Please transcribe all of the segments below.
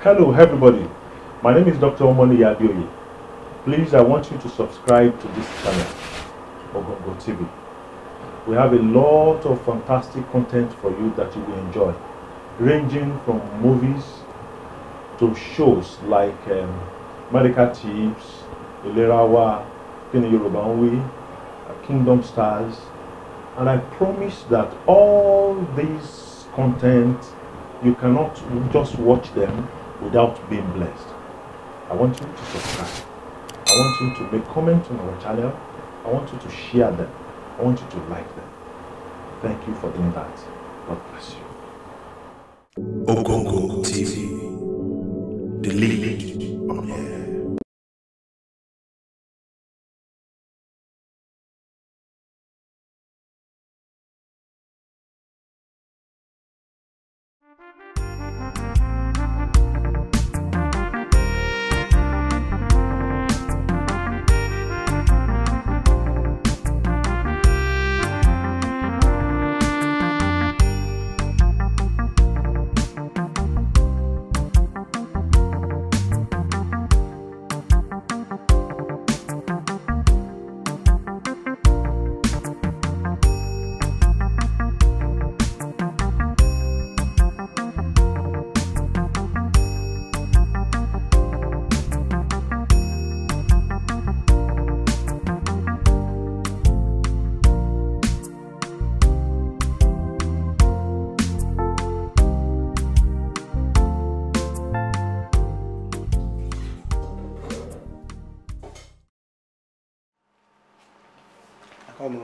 Hello, everybody. My name is Dr. Omoni Yabioye. Please, I want you to subscribe to this channel, Ogongo TV. We have a lot of fantastic content for you that you will enjoy, ranging from movies to shows like um, Medical Tips, Ilerawa, Kini Yoruba Nwi, uh, Kingdom Stars, and I promise that all these content you cannot just watch them without being blessed. I want you to subscribe. I want you to make comments on our channel. I want you to share them. I want you to like them. Thank you for doing that. God bless you. Ogongo TV. The lead on air. ọmọ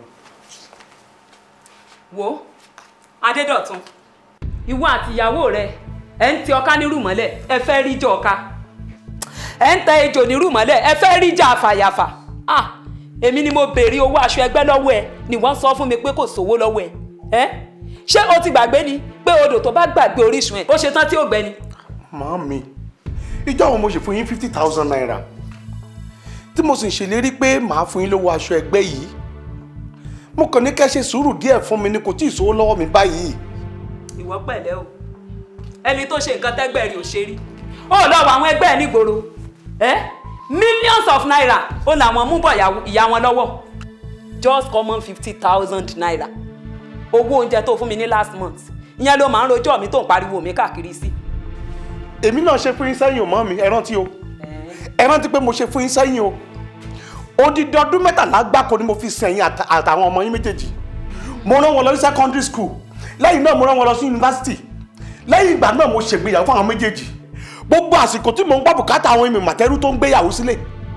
wo adédọ̀tun ìwọ àti ìyàwó rẹ ẹ ń ti ọká nírú mọ́lẹ̀ ẹ fẹ́ rí jọ ọká ẹ ń tẹ ejò nírú mọ́lẹ̀ ẹ fẹ́ rí jà àfàyàfà ah èmi ni mo béèrè owó aṣọ ẹgbẹ́ lọ́wọ́ ẹ ni wọ́n sọ fún mi pé kò sówó lọ́wọ́ ẹ ẹ ṣé o ti gbàgbé ni pé odò tó bá gbàgbé orísun ẹ ó ṣe tán tí ò gbẹ ni. màámi ìjọ àwọn mo ṣe fún yín fifty thousand naira tí mo sì ń ṣèlérí pé màá fún yín lówó aṣọ ẹgbẹ́ yìí mo kàn ní kẹ́ ṣe sùúrù díẹ̀ fún mi ni kò tí ì sówó lọ́wọ́ mi báyìí. ìwọ pẹ̀lẹ́ o ẹni tó ṣe nǹkan tẹ́gbẹ́ rí ò ṣe rí ó lọ wọ àwọn ẹgbẹ́ ẹ̀ nígboro ẹ millions of naira ó làwọn mú bọ̀ ìyàwó- ìyá wọn lọ́wọ́ just common fifty thousand naira owó oúnjẹ tó fún mi ní last month ìyẹn ló máa ń rojọ́ mi tó ń pariwo mi káàkiri sí. èmi náà ṣe fún yín sẹ́yìn o màámi ẹ rántí o ẹ rántí pé mo ṣe fún yín sẹ́yìn o odidi ọdún mẹ́tàlá gbáko ni mo fi sẹ́yìn àtà- àtàwọn ọmọ yín méjèèjì mo rán wọn lọ sí secondary school lẹ́yìn náà mo rán wọn lọ sí university lẹ́yìn ìgbà náà mo ṣègbéyàwó fún àwọn méjèèjì gbogbo àsìkò tí mo ń gbọ́ bùkátà àwọn èmi màtẹ́rù tó ń gbéyàwó sílẹ̀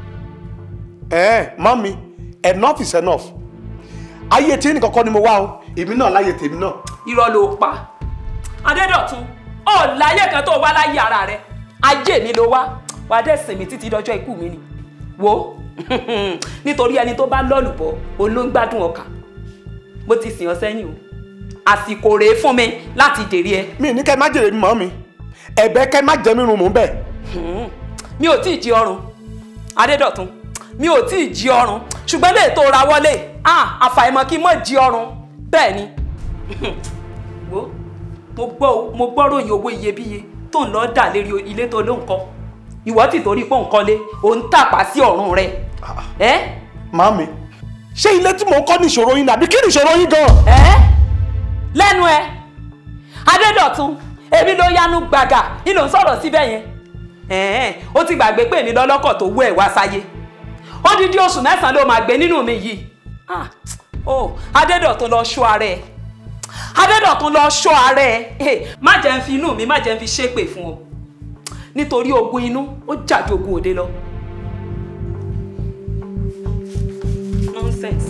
ẹ mọ́mi enough is enough ayé tí nìkan kọ́ ni mo wá o èmi náà láyé tèmi náà irọ́ ló pa adédọ̀tun ó láyé kan tó wá láyé ara rẹ ayé mi ló wá wàá dẹ̀ sinmi títí dọjọ́ ikú mi ni wo nítorí ẹni tó bá lọ́lùbọ́ òun ló ń gbádùn ọkà mo ti sìn ọ́ sẹ́yìn o àsìkò rèé fún mi láti dèrè ẹ mi ní kẹ́ má jèrè mi mọ́ mi ẹ̀bẹ̀ kẹ́ má jẹ́ mi rún mò ń bẹ̀ Hmm. mi ò tí ì jí ọrùn adédọ̀tun mi ò tí ì jí ọrùn ṣùgbọ́n lè tó ra wọlé ah àfàìmọ̀ kí n mọ̀ jí ọrùn bẹ́ẹ̀ ni wo mo gbọ́ mo gbọ́ ròyìn owó iyebíye tó ń lọ dà lérí ilé tó ló ń kọ́ ìwọ tí torí pé òun kọ́lé òun tàpá sí ọ̀run rẹ ẹ́ màámi ṣé ilé tí mò ń kọ́ ní ìṣòro yín nàbí kí ni ìṣòro yín gan ẹ́ lẹ́nu ẹ adédọ̀tun èmi ló yanu gbàgà ni ló ń sọ̀rọ̀ síbẹ̀ yẹn ẹ̀ẹ́n ó ti gbàgbé pé èmi lọ́lọ́kọ̀ tó wú ẹ̀ wá sáyé odidi oṣù mẹ́sàn-án ló máa gbé nínú mi yìí ah oh adédọ̀tun lọ ṣọ́ ara ẹ̀ adédọ̀tun lọ ṣọ́ ara ẹ̀ Eh, má jẹ́ ń fi inú mi má jẹ́ ń fi ṣépè fún ọ nítorí ogun inú ó jàdú ogun òde lọ nonsense.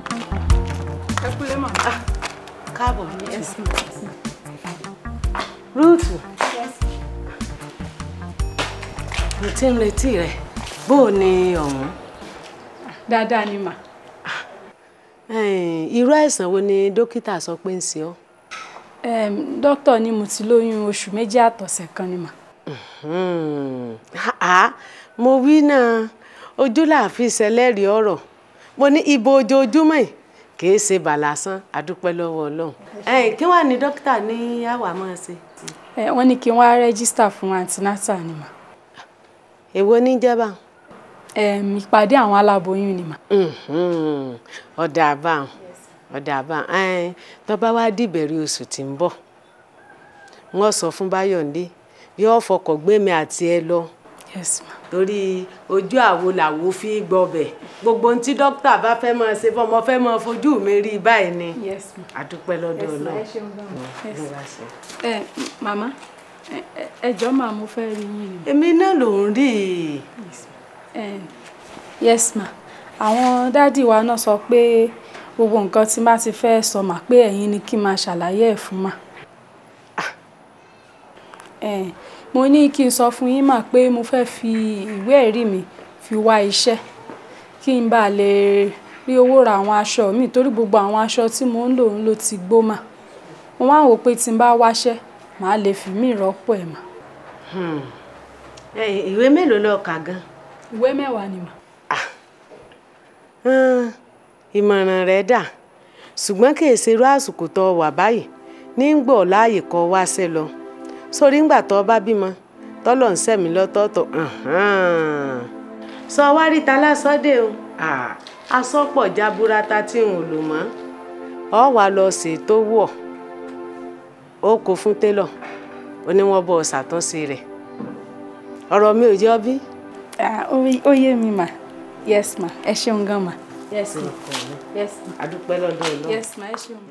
ẹ kúlẹ̀ mà. káàbọ̀ ní ẹ̀sìn mo ti ń retí rẹ bó o ní ọ̀hún. dáadáa ni mà. Ẹ̀n, irú àìsàn wo ni dókítà sọ pé ń ṣe ọ́. um, dókítà ní mo ti lóyún oṣù méjì àtọ̀sẹ̀ kan ni mà. Hmm, àá, mo wí náà ojú làáfin ṣẹlẹ́rìí ọ̀rọ̀ mo ní ibo ojoojúmọ́ yìí kì í ṣe bàlásán àdúpẹ́ lọ́wọ́ ọlọ́run. Ẹ̀n, kí wàá ní dókítà ní àwa máa ṣe. ẹ wọ́n ní kí n wá rẹ́gísítà fún antinata ni mà. èwo ní jẹ́bà. um, ìpàdé àwọn aláboyún ni mà. Mhm, ọ̀dà àbáhùn ọ̀dà àbáhùn ẹ̀n, tó bá wá dìbẹ̀rẹ̀ oṣù tí ń bọ̀ wọ́n sọ fún Báyọ̀ndé yóò fọkọ̀ gbé mi àti ẹ lọ yes ma. torí ojú àwo làwo fi gbọbẹ̀ gbogbo ohun tí dókítà bá fẹ́ máa ṣe fọmọ fẹ́ máa fojú mi rí i báyìí ni yes ma. àdúpẹ́ lọ́dọ̀ Yes, ma, Ọlọ́run ẹ ṣeun gan-an. Yes. ló bá ṣe. ẹ màmá ẹ ẹ- ẹ jọ̀ọ́ mà mo fẹ́ rí yín ni. èmi náà ló ń rí i Eh, yes ma àwọn dádì wa náà sọ pé gbogbo nǹkan tí má ti fẹ́ sọ mà pé ẹ̀yin ni kí n máa ṣàlàyé ẹ̀ fún mà. Eh, mo ní kí n sọ fún yín mà pé mo fẹ́ fi ìwé ẹ̀rí mi fi wá iṣẹ́ kí n bá lè rí owó ra àwọn aṣọ mi torí gbogbo àwọn aṣọ tí mo ń lò ń lò ti gbó mà mo wá ń wò pé tí n bá wáṣẹ́ màá lè fi mí rọ́pò ẹ̀ mà. Hmm. Ẹ̀yin, ìwé mélòó ló kà gan. ìwé mẹ́wàá ni mà. Hàn, ìmọ̀ràn rẹ̀ dà ṣùgbọ́n kì í ṣe irú àsìkò tó wà báyìí ní ń gbọ́ láàyè kọ́ wáṣẹ́ lọ sórí ńgbà tó bá bímọ tọ́lọ̀ ń sẹ̀mí lọ́tọ̀ọ̀tọ̀ hàn-án. sọ wá rí ta lásọdẹ o Ah, aṣọ pọ̀ jaburata tí n ò lò mọ́ ọ wà lọ ṣètò wọ̀ ó kó fún télọ̀ ó ní wọ́n bọ̀ ṣàtúnṣe rẹ̀ ọ̀rọ̀ mi ò jọ bí. Ah, ó ó yé mi mà yes ma ẹ ṣeun gan ma. yes ma yes ma. adúpẹ́ lọ́dọ̀ Ọlọ́run. yes ma ẹ ṣeun.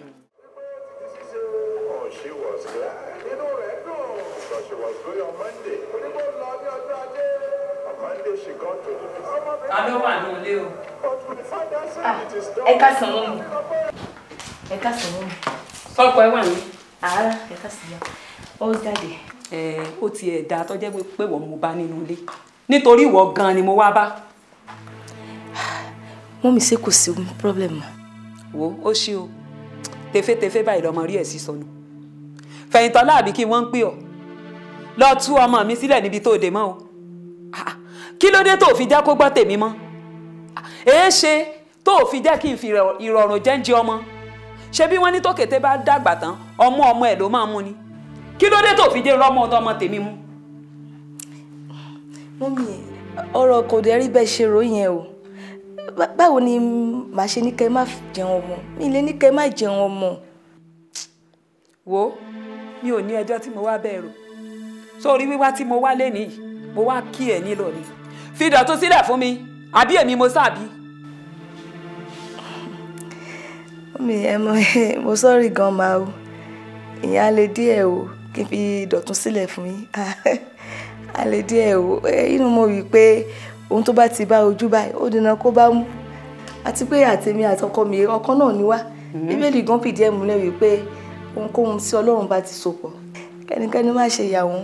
Oh, she was glad. Inú rẹ̀ dùn. So she was going on Monday. Onígbò lọ ní ọjọ́ ajé. On Monday she got to the visit. ta ló wà ní ilé o. But we find out say it is done. ẹ ká sàn mọ́ mi ẹ ká sàn mọ́ mi sọ́kọ ẹ wà ní. àárá ẹ ká sàn yá ó jáde ẹ ó tiẹ̀ dáa tó jẹ́ pé wọ́n mo bá nínú ilé nítorí ìwọ gan ni mo wá bá. mọ́ mi ṣe kò sí problem mọ́ wo ó ṣí o tefetefe báyìí lọmọ rí ẹ̀ sí sọnù fẹ̀yìntàn láàbí kí wọ́n ń pè ọ́ lọ tú ọmọ mi sílẹ̀ níbi tó dé mọ́ o Ah, ah. kí ló dé tó fi jẹ́ kó gbọ́ tèmi mọ́ Ah, èé ṣe tó fi jẹ́ kí n fi ìrọ̀- ìrọ̀rùn jẹ́ǹjẹ ọmọ ṣé bí wọ́n ní tókété bá dàgbà tán ọmọ ọmọ ẹ̀ ló máa mú ni kí ló dé tó fi jẹ́ rọ́mọ ọmọ tèmi mú. mọ́ mi ọ̀rọ̀ kò dẹ̀ rí bẹ́ẹ̀ ṣe ròyìn ẹ̀ o Bá- báwo ni màá ṣe ní kẹ́ ẹ má jẹun ọmọ mi lè ní kẹ́ ẹ má jẹun ọmọ wo mi ò ní ẹjọ́ tí mo wá bẹ́ẹ̀ rò sórí wíwá tí mo wá lénìí mo wá kí ẹ̀ nílò ni fi Dọ̀tun sílẹ̀ fún mi àbí èmi mo sábì. mọ́ mi ẹ mọ mo sọ́ọ̀rì gan ma o ìyẹn á lè díẹ̀ o kí n fi Dọ̀tun sílẹ̀ fún yín á lè díẹ̀ o ẹ, inú mo wí pé ohun tó bá ti bá ojú báyìí ó dènà kó bá mú àti pé àtèmi àtọkọ mi ọkàn náà ni wá bíbélì gan fìdí ẹ̀ múlẹ̀ wípé ohunkóhun tí Ọlọ́run bá ti so pọ̀ kẹ́nikẹ́ni má ṣe ìyàwó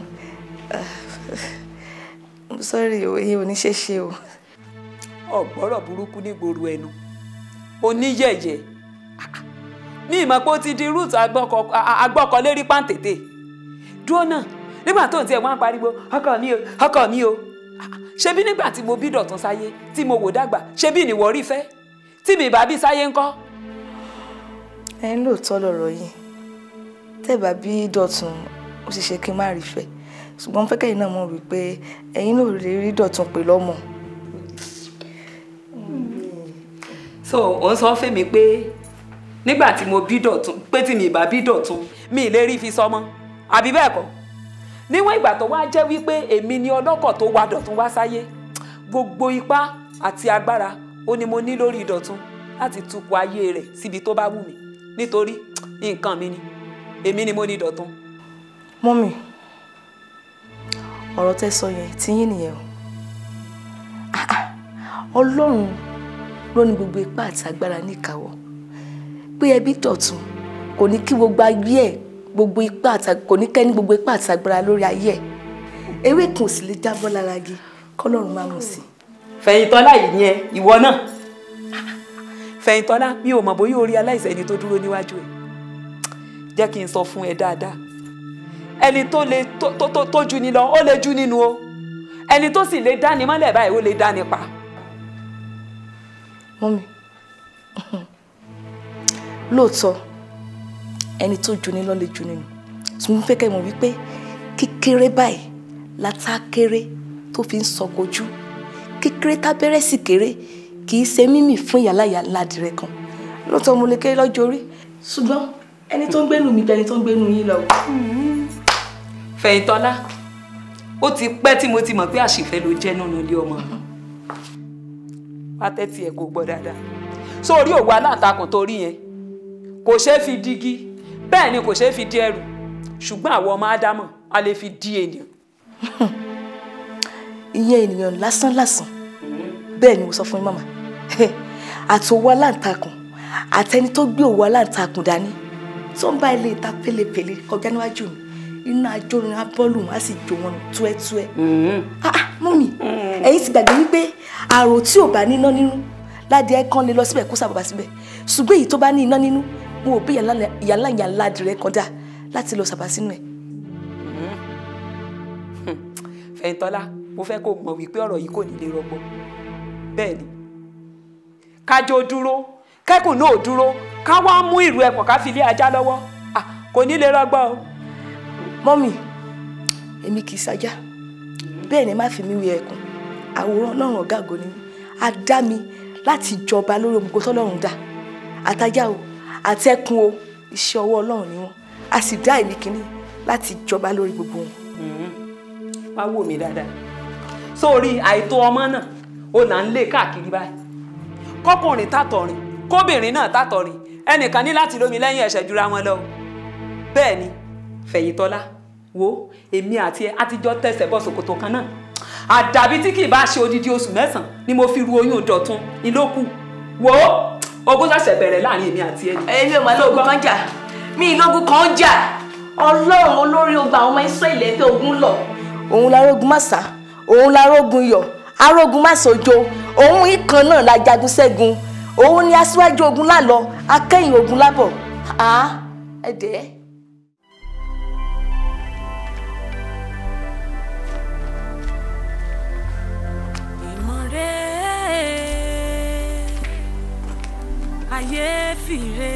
sọ́ọ̀rì o èyí ò ní ṣe ṣe o. ọ̀gbọ́rọ̀ burúkú nígboro ẹnu oníyẹ̀yẹ̀ ní ìmọ̀ pé ó ti di rúùtù agbọ́kọlérí pàǹtẹ̀tẹ̀ dúró náà nígbà tó ń tiẹ̀ wọ́n á pariwo ọkọ mi o ọkọ mi o ṣebí nígbà tí mo bí Dọ̀tun sáyé tí mo wò dàgbà ṣebí ìnìwọ̀ rí fẹ́ tí mi bá bí sáyé ńkọ́. ẹ ń lóòótọ́ lọ̀rọ̀ yìí tẹ́ẹ̀bà bí Dọ̀tun ó sì ṣe kí n má rí fẹ́ ṣùgbọ́n fẹ́ kẹ́yìn náà mọ̀ wípé ẹ̀yin náà lè rí Dọ̀tun pè lọ́mọ. so ò ń sọ fèmí pé nígbà tí mo bí Dọ̀tun pé tí mi bá bí Dọ̀tun mi ì lè rí fi sọmọ àbí bẹ́ẹ̀ kọ́ níwọ̀n ìgbà tó wá jẹ́ wípé èmi ni ọlọ́kọ̀ tó wa Dọ̀tun wá sáyé gbogbo ipá àti agbára ó ní mo ní lórí Dọ̀tun láti tukọ̀ ayé rẹ̀ síbi tó bá wù mí nítorí nǹkan mi ni èmi ni mo ní Dọ̀tun. mọ́mì ọ̀rọ̀ tẹ́ sọ yẹn tí yín nìyẹn o Ah, ah. Ọlọ́run ló ní gbogbo ipá àti agbára níkàáwọ́ pé ẹbí Dọ̀tun kò ní kí gbogbo ayé ẹ̀ gbogbo ipá àti kò ní kẹ́ni gbogbo ipá àti agbára lórí ayé ẹ̀ ewé kan ò sì lè jábọ́ lára igi kọ́lọ́run máa mú sí i. fẹ̀yìntọ́lá yìí yẹn ìwọ náà fẹ̀yìntọ́lá mi ò mọ̀ bóyá orí aláìsàn ẹni tó dúró níwájú ẹ̀ jẹ́ kí n sọ fún ẹ dáadáa ẹni tó lè tó tó tó tó ju ni lọ ó lè ju nínú o ẹni tó sì lè dáni mọ́lẹ̀ báyìí ó lè dáni pa. mọ́mi lóòótọ́ ẹni tó ju ní lọ lè ju nínú tí mo fẹ́ kẹ́ mọ̀ wípé kékeré báyìí látà kéré tó fi ń sọkojú kékeré tábẹ́rẹ́ sì kéré kì í ṣe mímì fún ìyáláyà ládìrẹ kan lóòótọ́ mo lè kéré lọ́jọ́ orí ṣùgbọ́n ẹni tó ń gbénu mi jẹ́ ẹni tó ń gbénu yín lọ. fẹ̀yìntọ́lá ó ti pẹ́ tí mo ti mọ̀ pé àṣìfẹ́ ló jẹ́ nínú ilé ọmọ mi wá tẹ́tí ẹ̀ kò gbọ́ dáadáa sórí òwò aláǹtakùn tó rí yẹn kò ṣeé fi dígí bẹ́ẹ̀ ni kò ṣeé fi di ẹrù ṣùgbọ́n àwọn ọmọ ádámọ̀ a lè fi di ènìyàn. ìyẹn ènìyàn lásán lásán bẹ́ẹ̀ ni mo sọ fún yín màmá àti owó aláǹtakùn àtẹni tó gbé owó aláǹtakùn dání tó ń bá ilé ìta pélépélé kọjá níwájú mi iná ajórin abọ́ọ̀lù wọn á sì jó wọn túẹ́túẹ́. Ah, ah, mọ́mì ẹ̀yin ti gbàgbé wípé àrò tí ò bá níná nínú ládìẹ kan lè lọ síbẹ̀ kó sábàbà síbẹ̀ ṣùgbọ́n èyí tó bá ní iná nínú wọn ò bí ìyàlá ìyàlá ládìrẹ kọjá láti lọ sábà sínú ẹ̀. fẹ̀yìntọ́lá mo fẹ́ kó mọ̀ wípé ọ̀rọ̀ yìí kò ní lè rọgbọ bẹ́ẹ̀ ni kájọ dúró kẹ́kùn náà dúró ká wá mú ìrù ẹ̀pọ̀n ká fi lé ajá lọ́wọ́ Ah, kò ní lè rọgbọ o. mọ́mì èmi kì í sajá bẹ́ẹ̀ ni má fi mí wí ẹkùn àwòrán ọlọ́run ọ̀gá àgọ́ ni mí. a dá mi láti jọba lórí ohun gbogbo tọ́lọ́run dá àtajá o àtẹkùn o iṣẹ́ ọwọ́ ọlọ́run ni wọ́n a sì dá èmi kìíní láti jọba lórí gbogbo wọn. wá wò mí dáadáa sórí àìtó ọmọ náà ó là ń lé káàkiri báyìí kọkùnrin tàtọrin kóbìnrin náà tàtọrin ẹnìkan ní láti lómi lẹ́yìn ẹ̀ṣẹ̀ jura wọn lọ bẹ́ẹ̀ ni fẹ̀yìntọ́lá wo èmi àti ẹ àtijọ́ tẹsẹ̀ bọ́ ṣòkòtò kan náà àdàbí tí kì í bá ṣe odidi oṣù mẹ́sàn-án ni mo fi ru oyún dọ̀tun ìlókù wo ogún ṣẹ̀ṣẹ̀ bẹ̀rẹ̀ láàrin èmi àti ẹ. èmi ò máa lóògùn kan jà mí ìlógún kan jà ọlọ́run olórí ogun àwọn ọmọ Ísírẹ́lì ẹ̀fẹ́ ogun lọ. òun lárógun má sá òun lárógun yọ arógun má sojo òun ìkan náà la jagun ṣẹ́gun òun ni aṣíwájú ogun lálọ akẹ́yìn ogun lábọ̀ á ẹ̀dẹ́. ayé fìrè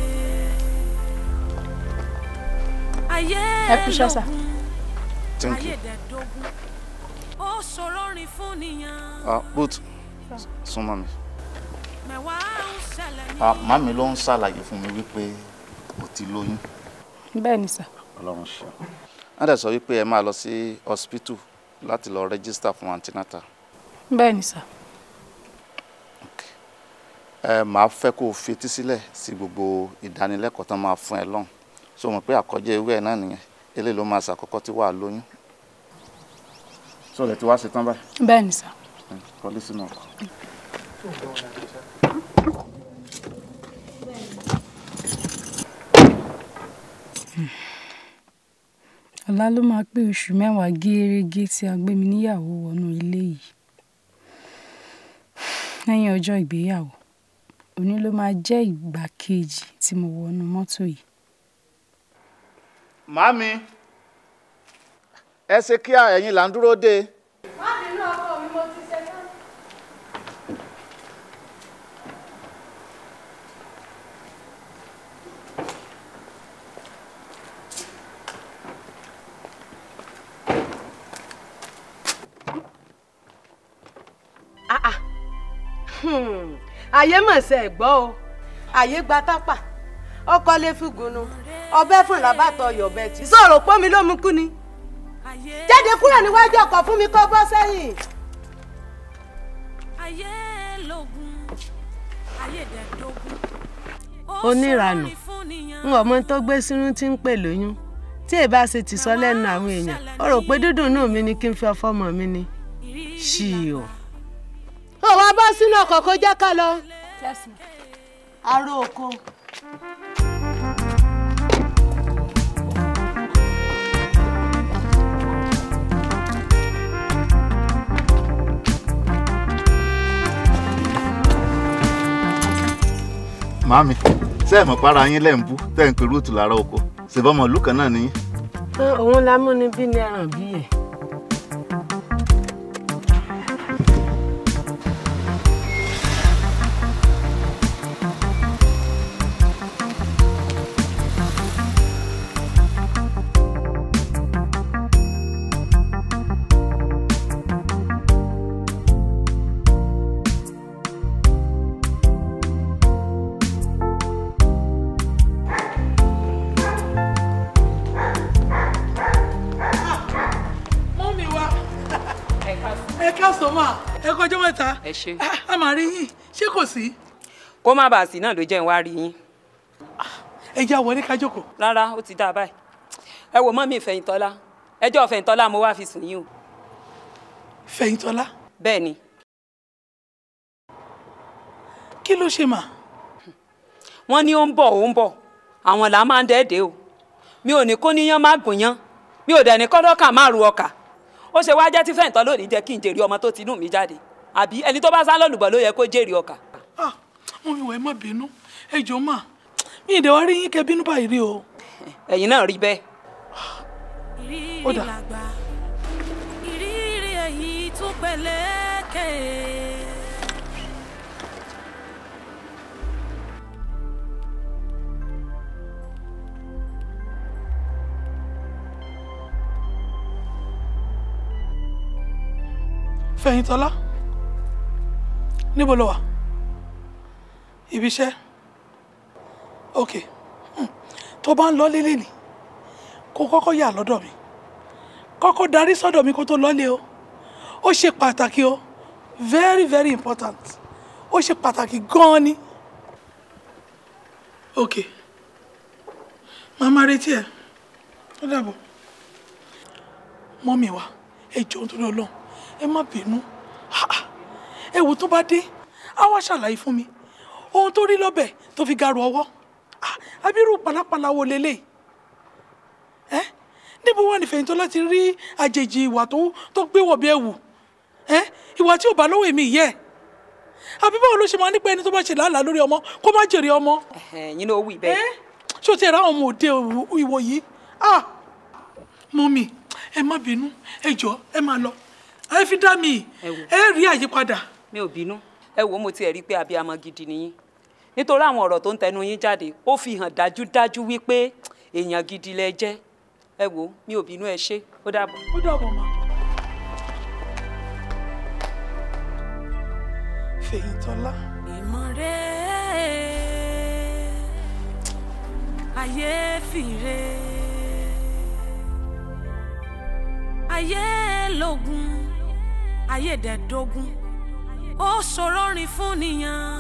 ayé ẹ kú iṣẹ́ sà. Thank you. ayédèdógún ó ṣòro rìn fún nìyàn Ah, but súnmọ́ mi. mẹ́wàá ń ṣẹlẹ̀ ní. Ah, màmí ló ń ṣàlàyé fún mi wípé o ti lóyún. bẹ́ẹ̀ ni sà. Ọlọ́run ṣe. Wọ́n dẹ̀ sọ wípé ẹ máa lọ sí hospital láti lọ rẹ́gísítà fún antinata. bẹ́ẹ̀ ni sà. Ẹ máa fẹ́ kó o fetí sílẹ̀ sí gbogbo ìdánilẹ́kọ̀ọ́ tán máa fún ẹ lọ́hùn. So mọ̀ pé àkọ́jẹ́ ewé ẹ̀ náà nìyẹn. Eléyìí ló máa ṣàkọ́kọ́ tí wàá lóyún. Sọ̀rọ̀ ẹ ti wá ṣetán báyìí. bẹ́ẹ̀ ni sà. Kọ́lé sínú ọkọ̀. ọ̀la ló máa pé oṣù mẹ́wàá gẹ́rẹ́gẹ́ tí a gbé mi níyàwó wọnú ilé yìí lẹ́yìn ọjọ́ ìgbéyàwó òní ló máa jẹ́ ìgbà kejì tí mo wọnú mọ́tò yìí Màmí, ẹ ṣe kí ẹ̀yin là ń dúró dé. má bínú ọkọ mi mo ti ṣe tán. Ah, ah. Hmm. ayé mọ̀ ṣe ẹ̀ gbọ́ o ayé gba tápà ọkọ lè fi gùnù ọbẹ̀ fún làbàtọ̀ ọ̀yọ̀bẹ tí sọ̀rọ̀ pọ́nmi ló mú kú ni jáde kúrò níwájú ọkọ̀ fún mi kó bọ́ sẹ́yìn. ayé lógún ayédèdógún ó oníranù ṣòro rìn fún nìyàn. n ò mọ tó gbé sínú tí ń pè lóyún tí èbá ṣe ti sọ lẹ́nu àwọn èèyàn ó rò pé dúdùn náà mi ni kí n fi ọfọmọ mi ni ṣì o. ó wá bọ́ sínú ọkọ̀ kó jẹ́ ká lọ. aró oko. màmí ṣé ẹ mọ̀ para yín lẹ́ ń bú tẹ́ ń pe rúùtù lára oko ṣèbọmọ ìlú kan náà nìyí. òun la mú ni bí ní ẹran bí yẹn. mọ́mí wa ẹ káàsán mà ẹ kọjọ́ mẹ́ta ẹ ṣe. a máa rí yín ṣé kò sí kó má bàa sí náà ló jẹ́ ń wá rí yín. ẹ já wọlé ká jókòó. rárá ó ti dáa báyìí. ẹ wò mọ́ mi ìfẹ̀yìntọ́lá ẹjọ́ ìfẹ̀yìntọ́lá mo wá fi sùn yín o. fẹ̀yìntọ́lá bẹ́ẹ̀ ni kí ló ṣe mà wọ́n ní ó ń bọ̀ ó ń bọ̀ àwọn là máa ń dẹ́ẹ̀dẹ́ o mi ò ní kó níyàn má gùnyán mi ò dẹ̀ ní kọ́dọ́kà má ru ọkà ó ṣe wá jẹ́ tí fẹ̀yìntọ́ lónìí jẹ́ kí n jèrè ọmọ tó ti inú mi jáde àbí ẹni tó bá sá lọ́lùbọ̀ ló yẹ kó jèrè ọkà. Ah, mọ́mí wa ẹ má bínú ẹ jọ̀ọ́ mà mi ì dẹ̀ wá rí yín kẹ́ bínú báyìí rí o. ẹ̀yin náà rí bẹ́ẹ̀. Ó dà. làgbà ìrírí èyí tó peléke. fẹ̀yìntọ́lá níbo lo wà ibi iṣẹ́ ok Hmm. tó bá ń lọ lélẹ̀ ni kó kọ́kọ́ yà lọ́dọ̀ mi kọ́kọ́ darí sọ́dọ̀ mi kó tó lọ́lé o ó ṣe pàtàkì o very very important ó ṣe pàtàkì gan-an ni ok màmá retí ẹ ó dàbọ̀ mọ́mì wa ẹ jọ̀ọ́ nítorí ọlọ́run ẹ má bínú Ha, ha. ẹ wò tó bá dé á wá ṣàlàyé fún mi ohun tó rí lọ́bẹ̀ tó fi garu ọwọ́ Ah, abirú pàlápàlà wo lélẹ̀ ẹ níbo wà ní Fẹ̀yìntọ́lá láti rí àjèjì ìwà tó tó gbé wọ̀ bí ẹ̀wù ẹ ìwà tí ò bá lọ́wọ́ èmi yẹ àbí báwo ló ṣe máa nípa ẹni tó bá ṣe làálàá lórí ọmọ kó má jèrè ọmọ ẹ̀yin ló wí bẹ́ẹ̀. ṣé o ti ra àwọn ọmọ òde ìwò yìí ah mọ́mì ẹ má bínú ẹ jọ̀ọ́ ẹ máa lọ ẹ fi dá mi Ẹ wò. ẹ rí àyípadà mi ò bínú ẹ wò ó mo tiẹ̀ rí i pé abiyamọ gidi nìyí nítorí àwọn ọ̀rọ̀ tó ń tẹnu yín jáde ó fi hàn dájúdájú wípé èèyàn gidi lẹ jẹ́ ẹ wò ó mi ò bínú ẹ ṣé ó dàbọ̀. ó dàbọ̀ mọ́. Fẹ̀yìntọ́lá ìmọ̀rẹ́ ayé fìrè ayé lógun ayé dẹ̀dógún ó ṣòro rìn fún nìyàn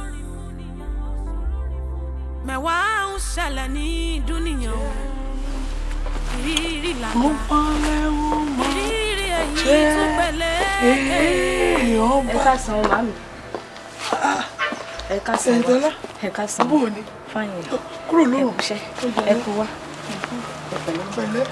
mẹ́wàá ń ṣẹlẹ̀ ní dúnìyàn o ìrírí mo làgbà parẹ́ ó mọ́ ìrírí èyí jẹ́ tó pẹ̀lẹ́ ee ọba ẹ káàsán màmí ẹ káàsán Fẹ̀yìntọ́lá ẹ káàsán bó o ní fáyìn kúrò ẹ lóhùn kúṣẹ́ ẹ kú wá ẹ pẹ̀lẹ́ pẹ̀lẹ́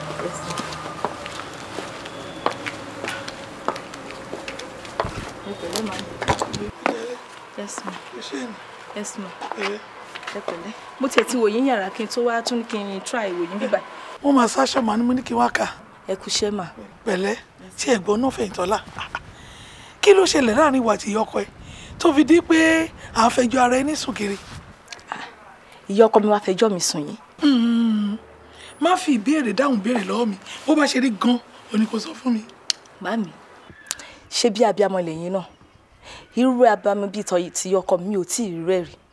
ẹ pẹ̀lẹ́ màmí yes ma ṣé ni yes ma pẹ̀lẹ́. ẹ pẹ̀lẹ́ mo tiẹ̀ ti wò yín yàrá kí n tó wá tún kí n try ìwò yín bíbá mo máa sáṣọ màá ní mo ní kí n wá kà ẹ kúṣẹ́ mà pẹ̀lẹ́ tí ẹ̀gbọ́n náà Fẹ̀yìntọ́lá kí ló ṣẹlẹ̀ láàrin ìwà àti ìyá ọkọ ẹ tó fi di pé à ń fẹjọ́ ara ẹni sùn kiri ìyá ọkọ mi wá fẹjọ́ mi sùn yín Mm. má fi ìbéèrè dáhùn béèrè lọ́wọ́ mi bó bá ṣe rí gan òní kò sọ fún mi. màmí ṣé bí abiyamọ lẹ́yìn náà irú abiyamọ bíi tọ́ ti ìyá ọkọ mi ò tí ì rí rẹ̀ rí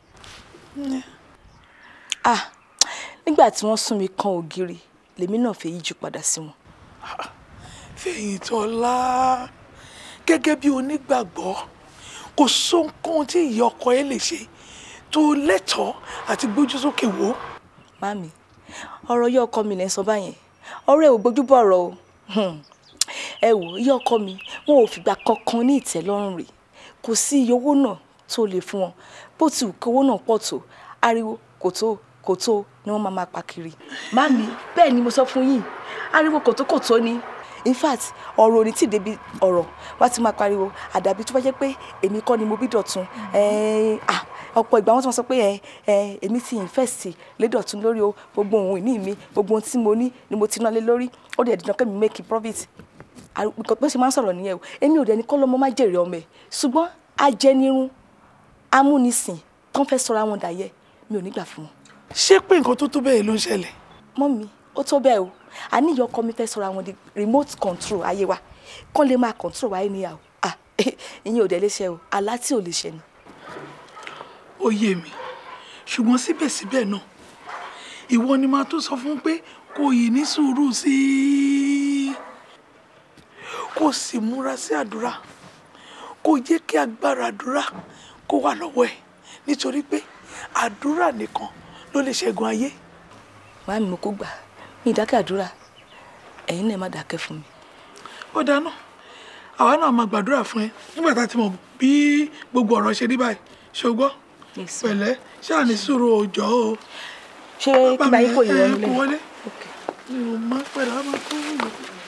ah nígbà tí wọ́n sún mi kan ògiri lèmi náà fẹ́ yíjú padà sí wọn Fẹ̀yìntọ́lá gẹ́gẹ́ bí onígbàgbọ́ kò sóhunkóhun tí ìyá ọkọ ẹ lè ṣe tó lẹ́tọ̀ọ́ àti gbójú sókè wò. mami ọ̀rọ̀ yẹ ọkọ mi lẹ́ ń sọ báyẹn ọ̀rọ̀ ẹ ò gbójú bọ̀ ọ̀rọ̀ o Hmm. ẹ wò yẹ ọkọ mi wọn ò fìgbà kankan ní ìtẹ́lọ́rùn rẹ̀ kò sí iye owó náà tó lè fún wọn bó ti wù kí owó náà pọ̀ tó ariwo kò tó kò tó ni wọ́n máa máa pa kiri mami bẹ́ẹ̀ ni mo sọ fún yín ariwo kò tó kò tó ni in fact ọ̀rọ̀ ò ní tí ì débi ọ̀rọ̀ wá ti máa pariwo àdàbí tó bá jẹ́ pé èmi kọ́ ni mo bí dọ̀tun ẹ̀ẹ́n, ah, ọ̀pọ̀ ìgbà wọn tí wọ́n sọ pé ẹ ẹ èmi ti invest lédọ̀tún lórí o gbogbo ohun ìní mi gbogbo ohun tí mo ní ni mo ti ná lé lórí ó dẹ̀ dídán kẹ́mi make profit nǹkan pé ṣe máa ń sọ̀rọ̀ nìyẹn o èmi ò dẹ̀ ní kọ́ lọ́mọ má jèrè ọmọ ẹ̀ ṣùgbọ́n ajẹnirun amúnisìn tó ń fẹ́ sọra wọn dàyẹ mi ò ní gbà fún wọn. ṣé pé nǹkan tó tó bẹ́ẹ̀ ló ń ṣẹlẹ̀. mọ́mí ó tó bẹ́ẹ̀ o àníyàn ọkọ mi fẹ́ sọra wọn di remote control ayé wa kán lè máa control wa anyhow ah ìyẹn ò dẹ̀ lè ṣe o àlá tí ò lè ṣe ni. ó yé mi ṣùgbọ́n síbẹ̀síbẹ̀ náà ìwọ ni máa tó sọ fún pé kò yìí ní sùúrù sí i kò sì múra sí àdúrà kò jẹ́ kí agbára àdúrà kó wà lọ́wọ́ ẹ̀ nítorí pé àdúrà nìkan ló lè ṣẹ́gun ayé. màámi mo kó gbà mí ìdákẹ́ àdúrà ẹ̀yin náà má dákẹ́ fún mi. ó dáná àwa náà máa gbàdúrà fún ẹ nígbà tá a ti mọ̀ bí gbogbo ọ̀rọ̀ ṣe rí báyìí ṣùgbọ́n pẹ̀lẹ́ ṣáà ní sùúrù òòjọ́ o. ṣé kí báyìí kò yẹ ẹ ọ́ kó wọlé lẹ̀. mi ò má pẹ̀lú àwọn kó wọlé.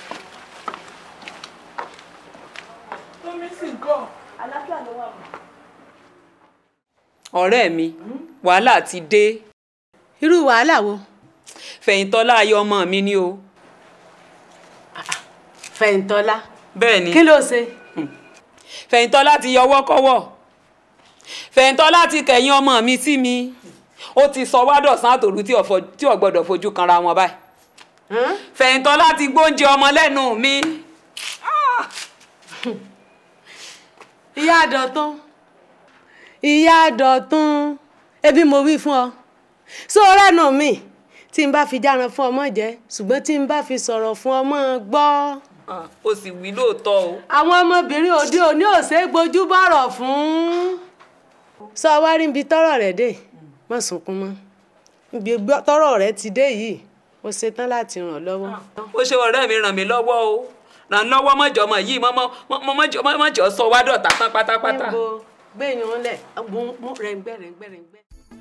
omi sì ń kọ́. àlàáfíà ló wà mọ́. ọ̀rẹ́ mi wàhálà ti dé irú wàhálà wo fẹ̀yìntọ́lá ayọ̀ ọmọ mi ni o. fẹ̀yìntọ́lá bẹ́ẹ̀ ni kí ló ṣe. fẹ̀yìntọ́lá ti yọwọ́ kọ́wọ́ fẹ̀yìntọ́lá ti kẹ̀yìn ọmọ mi sí mi ó ti sọ wádọ̀sán àtòrú tí ò fo- tí ò gbọ́dọ̀ fojú kanra wọn báyìí fẹ̀yìntọ́lá ti gbóúnjẹ ọmọ lẹ́nu mi. ìyá àdọ̀tún ìyá àdọ̀tún ebi mo wí fún ọ sọ rẹ́nu mi tí n bá fi járan fún ọmọ jẹ ṣùgbọ́n tí n bá fi sọ̀rọ̀ fún ọmọ gbọ́. ó sì wí lóòótọ́ o. àwọn ọmọbìnrin òde òní ò ṣeé gbójú bọ̀rọ̀ fún. sọ wá rí ibi tọ́rọ̀ rẹ̀ dé má sunkún mọ́ ibi gbọ́- tọ́rọ̀ rẹ̀ ti dé yìí mo ṣetán láti ràn ọ́ lọ́wọ́. ó ṣe ọ̀rẹ́ mi ràn mí lọ́wọ́ o ràn lọ́wọ́ mọ́jọ́ mọ́ yìí mọ́jọ́ sọ wá dọ̀tá tán pátápátá. níbo gbẹ̀yìn lẹ̀ rẹ̀ǹgbẹ́ rẹ̀ǹgbẹ́ rẹ̀ǹgbẹ́.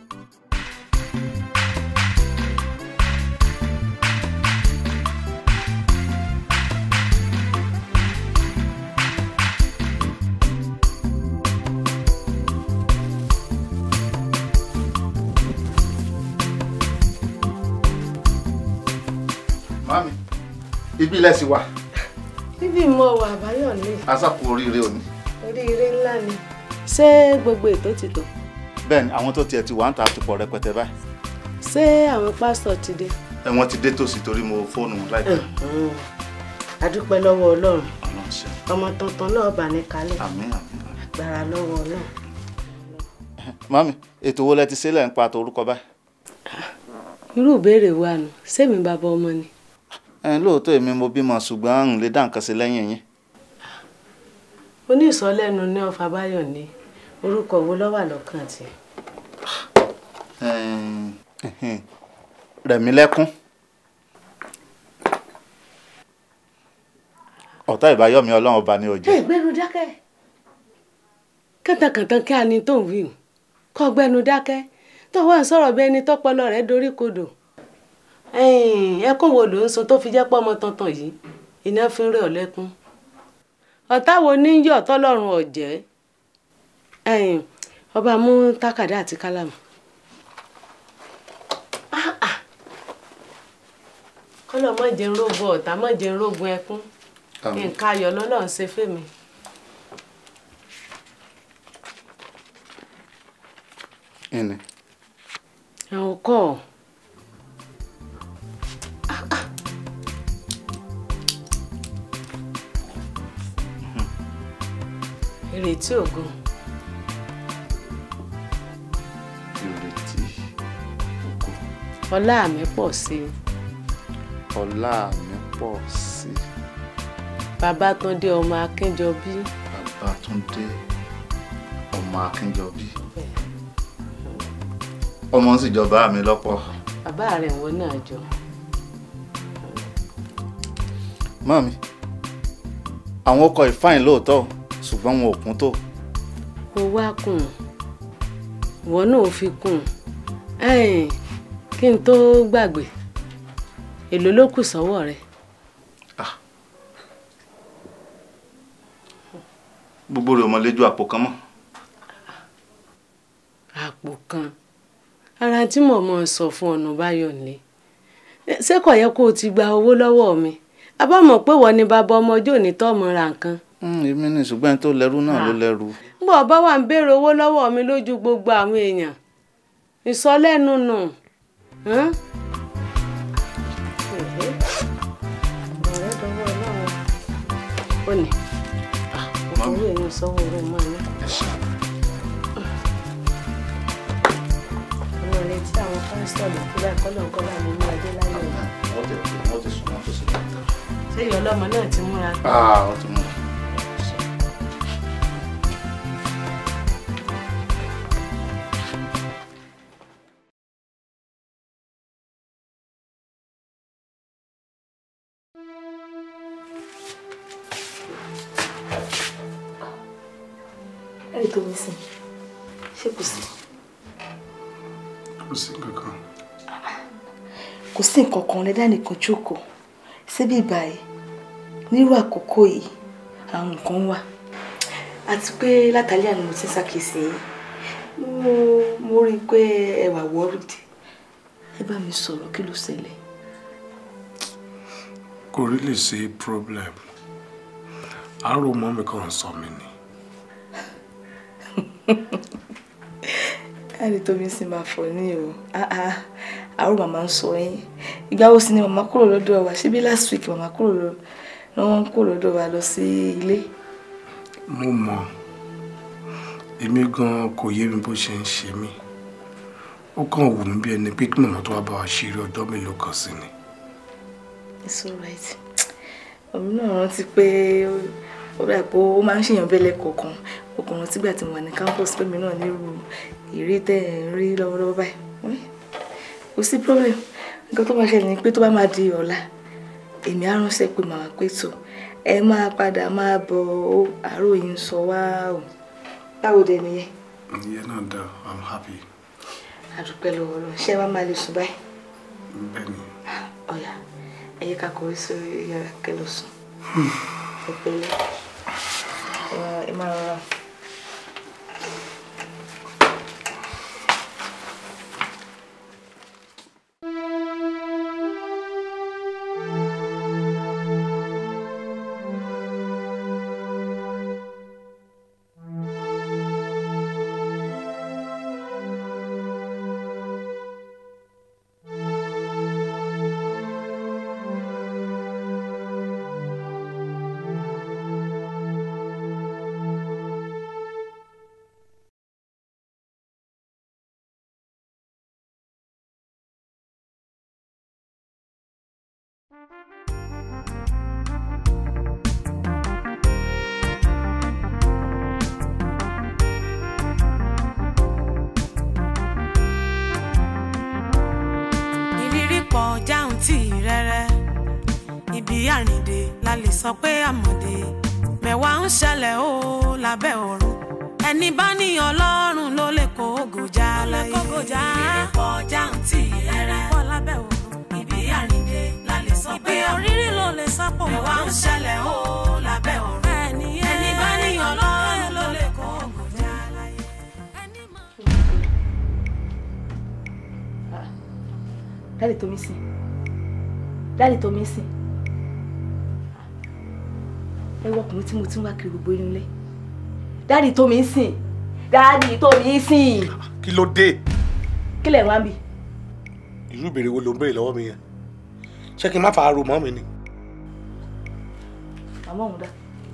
Mami, ibi ilẹ̀ sì wà. bíbí mo wà báyọ̀ ní Asákò oríire òní. oríire ńlá ni. ṣé gbogbo ètò ti tò Bẹ́ẹ̀ni, àwọn tó tiẹ̀ ti wà ń ta àtúpọ̀ rẹpẹtẹ báyìí. ṣé àwọn pásítọ̀ ti dé. Ẹ wọ́n ti dé tòsí torí mo fóònù wọn láìpẹ́. a dúpẹ́ lọ́wọ́ ọlọ́run Ọlọ́run ṣe. ọmọ tuntun náà bà ní kalẹ̀ Àmín àmín. gbára lọ́wọ́ ọlọ́run. Mami, ètò wo lẹ ti ṣe lẹ́ ń pa àtò orúkọ báyìí? irú ìbéèrè wa nù sẹ́mi bàbá ọmọ ni. Ẹ lóòótọ́ èmi mo bímọ ṣùgbọ́n n lè dá nǹkan sí lẹ́yìn yín. onísọ̀lẹ́nu ní ọ̀fà báyọ̀ ní orúkọ wo ló wà lọ́kàn tiẹ̀. Rẹ̀mílẹ́kún. Ọ̀tá ìbáyọ̀mí ọlọ́run ọba ni ò ẹ jẹ́. gbẹ́nu dákẹ́ kàntàkàntàn kí a ní tó ń wí o kọ́ gbẹ́nu dákẹ́ tó wà ń sọ̀rọ̀ bí ẹni tọ́pọlọ rẹ̀ dorí kodò ẹkún wo ló ń sun tó fi jẹ́ pọ́ ọmọ tuntun yìí iná fi ń rẹ̀ ọ́ lẹ́kún ọ̀tá wo ní yọ̀ tọ́lọ́run ọ̀jẹ́ ọba mú tákàdá àti kálámù Ah, ah. kọ́lọ̀ mọ̀ jẹ́ ń rógun ọ̀tá mọ̀ jẹ́ ń rógun ẹkún Àmín. nǹkan ayọ̀ lọ́lọ́run ṣe fèmí. Ìní. àwọn kọ́ ọ. ìrètí ògo Ìrètí ògo. ọlá mi pọ̀ sí i Ọlá mi pọ̀ sí i. Babátúndé ọmọ Akínjọbí Babátúndé ọmọ Akínjọbí. Ọmọ ń sì jọba mi lọ́pọ̀. bàbá rẹ̀ wọ́n náà jọ. Mami, àwọn ọkọ̀ ìfáìn lóòótọ́ o, ṣùgbọ́n wọn ò kún tó. mo wá kùn ìwọ náà fi kùn ẹ̀ẹ́n, kí n tó gbàgbé èló ló kù sọ́wọ́ rẹ̀ Gbogbo rẹ̀ ò mọ lójú àpò kan mọ́. àpò kan ara tí mo mọ̀ sọ fún ọ̀nà báyọ̀ ni ṣé kò yẹ kó o ti gba owó lọ́wọ́ mi abámọ̀ pé wọ́n ní bàbá ọmọ ọjọ́ òní tó ọmọ ra nǹkan. èmi ní ṣùgbọ́n ẹni tó lẹ́rú náà ló lẹ́rú. bó ọba wà ń béèrè owó lọ́wọ́ mi lójú gbogbo àwọn èèyàn ìsọlẹ́nu nù. ọ̀rẹ́ dọwọ́ ọlọ́run ó ní owó èmi sọ́wọ́ owó máa ní. ọmọ rẹ tí àwọn pásítọ̀ lè kúrò ẹ̀kọ́lọ́ńkọ́lá mi ní ọjọ́ láyé ọ̀la. wọ́n ti wọ́n ti sùn wọ́n ti sùn. ṣé ìyá ọlọ́mọ náà ti múra. ah wọ́n ti mú. ẹ̀rí tó mi sìn ṣé kò sí. kò sí kankan. kò sí nǹkan kan lẹ́dá nìkan jókòó síbí báyìí nírú àkókò yìí àwọn nǹkan wà àti pé látàlẹ́ àná mo ti ń ṣàkíyèsí yín mo mo rí i pé ẹ wà worried ẹ bá mi sọ̀rọ̀ kí ló ṣẹlẹ̀. kò rí lè ṣe problem àárò mọ́ mi kàn sọ mi ni. káàdì tó mi sì máa fọ ní o àárò màmá ń sọ yín ìgbà wo sì ni màmá kúrò lọ́dọ̀ wa ṣebí last week màmá kúrò lọ ni wọ́n kúrò lọ́dọ̀ wa lọ sí ilé. mo mọ èmi gan kò yé mi bó ṣe ń ṣe mí ó kàn wù mí bí ẹni pé kí màmá tó wá bá wa ṣeré ọjọ́ mélòó kan sí ni. it's alright ọ̀run náà rántí pé ó dà pé ó máa ń ṣèyàn bẹ́lẹ̀ kọ̀ọ̀kan ọkùnrin tígbà tí mo wà ní campus pé mi náà nírú ìrí tẹ́ ẹ̀ ń rí lọ́wọ́lọ́wọ́ báyìí kò sí problem nǹkan tó máa ṣẹlẹ̀ ni pé tó bá máa di ọ̀la èmi á ránṣẹ́ pé màá pé tó ẹ máa padà máa bọ̀ ó àárò yìí ń sọ wá o báwo dẹ nìyẹn. ìyẹn náà dá i'm happy. àdúpẹ́ lọ́wọ́ lọ ṣé wàá máa lè sùn báyìí. bẹ́ẹ̀ni. ọ̀yà ẹ yẹ ká kọrí sórí yàrá kẹ́ lọ sùn. ẹ pẹ̀lẹ́ ẹ máa rọra. ìrírí pọ̀ jáun tí rẹ́rẹ́ ibi àrìndè la lè sọ pé àmọ̀dé mẹ́wàá ń ṣẹlẹ̀ ó lábẹ́ ọ̀run ẹni bá ní ọlọ́run ló lè kó ògòjà láyé ìrírí pọ̀ jáun tí rẹ́rẹ́ pọ̀ lábẹ́ ọ̀run ibi àrìndè la lè sọ pé òrírí ló lè sọ pé mẹ́wàá ń ṣẹlẹ̀ ó lábẹ́ ọ̀run ẹni bá ní ọlọ́run ló lè kó ògòjà láyé. dáàdì tó mi sìn dáàdì tó mi sìn ẹ wọ ọkùnrin tí mo ti ń wá kiri gbogbo inú ilé dáàdì tó mi sìn dáàdì tó mi sìn kí ló dé kí lẹ̀ wá ń bì. irú ìbéèrè wo ló ń béèrè lọ́wọ́ mi yẹn ṣé kí n má fa aró mọ́ mi ni. màmá òun dá.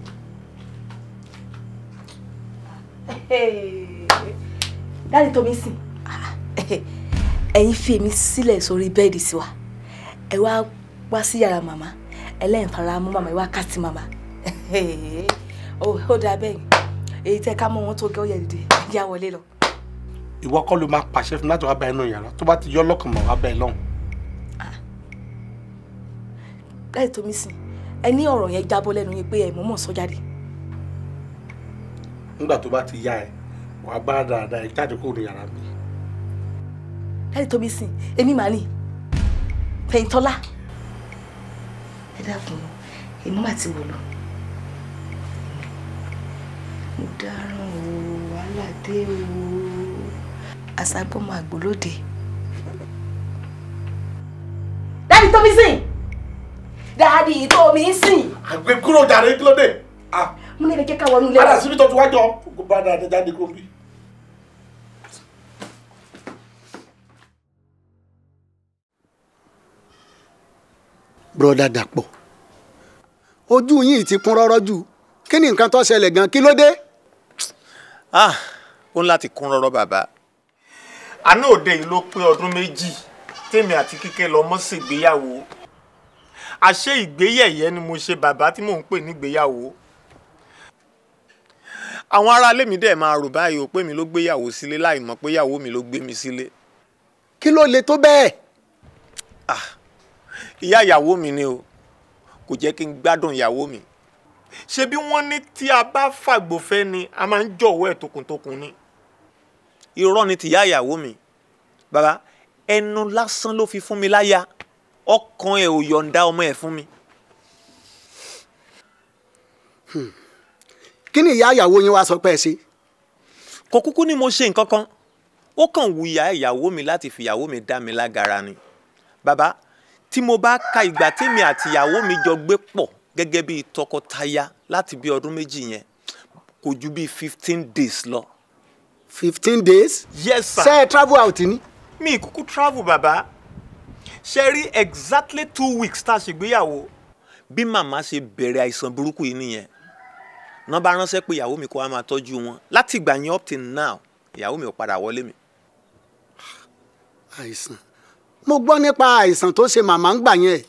dáàdì tó mi sìn ẹ̀yin fi èmi sílẹ̀ sórí bẹ́ẹ̀dì sí wa ẹ wá wá sí yàrá màmá ẹlẹ́yìn fara mú màmá ẹ wá ká ti màmá ó dáa bẹ́ẹ̀ èyí tẹ́ ká mọ́ wọn tó gẹ́ ó yẹ dìde yá wọlé lọ. ìwọ kọ́ ló máa pàṣẹ fún mi láti wá bá ẹnu yàrá tó bá ti yọ lọ́kàn mọ́ wá bá ẹ lọ́hùn. láì tó mi sìn ẹ ní ọ̀rọ̀ yẹn jábọ́ lẹ́nu yín pé ẹ mọ̀ọ́mọ̀ sọ jáde. nígbà tó bá ti yá ẹ wàá bá dáadáa ẹ jáde kúrò ní yàrá mi. láì tó mi sìn èmi màá nì fẹ̀yìntọ́lá ẹ dákun èmi mà ti wò lọ. mo dáràn o wàhálà dé o àṣàgbọ́mọ àgbòlóde. dáàdi tó mi sìn dáàdi tó mi sìn. àgbẹ̀ kúrò jàre kí ló dé. mo ní ẹ jẹ́ ká wọnú ilé. padà síbi tó ti wájọ kó bá dáadáa jáde kó bí. broda Dàpọ̀ ojú yìí ti kún rọ́rọ́ jù kí ni nǹkan tó ṣẹlẹ̀ gan kí ló dé. ah ó ń láti kún rọ́rọ́ bàbá àná òde yìí ló pé ọdún méjì tèmi àti kíkẹ́ lọ mọ́ ṣègbéyàwó àṣé ìgbéyẹ̀yẹ́ ni mo ṣe bàbá tí mò ń pè nígbéyàwó àwọn aráalé mi dẹ̀ máa rò báyìí ó pé mi ló gbéyàwó sílé láì mọ̀ pé ìyàwó mi ló gbé mi sílé kí ló le tó bẹ́ẹ̀. ìyá ìyàwó mi ni o kò jẹ́ kí n gbádùn ìyàwó mi ṣé bí wọ́n ní tí a bá fàgbọ́fẹ́ ni a máa ń jọ̀wọ́ ẹ̀ tokuntokun ni irọ́ ni tìyá ìyàwó mi bàbá ẹnu lásán ló fi fún mi láyà ọkàn ẹ̀ ò yọ̀ǹda ọmọ ẹ̀ fún mi. kí ni ìyá ìyàwó yín wá sọ pé ẹ ṣe. kò kúkú ni mo ṣe nǹkan kan ó kàn wù ìyá ìyàwó mi láti fi ìyàwó mi dá mi lágara ni bàbá tí mo bá ka ìgbà tèmi àti ìyàwó mi jọ gbé pọ̀ gẹ́gẹ́ bí tọkọtaya láti bí ọdún méjì yẹn kò ju bí fifteen days lọ. fifteen days. yes sir. ṣé ẹ travel out ni. mi kúkú travel bàbá ṣe rí exactly two weeks tá a ṣègbéyàwó bí màmá ṣe bẹ̀rẹ̀ àìsàn burúkú yìí nìyẹn náà bá ránṣẹ́ pé ìyàwó mi kó wá máa tọ́jú wọn láti ìgbà yẹn up till now ìyàwó mi ò padà wọlé mi. àìsàn mo gbọ́ nípa àìsàn tó ṣe màmá ń gbà yẹn.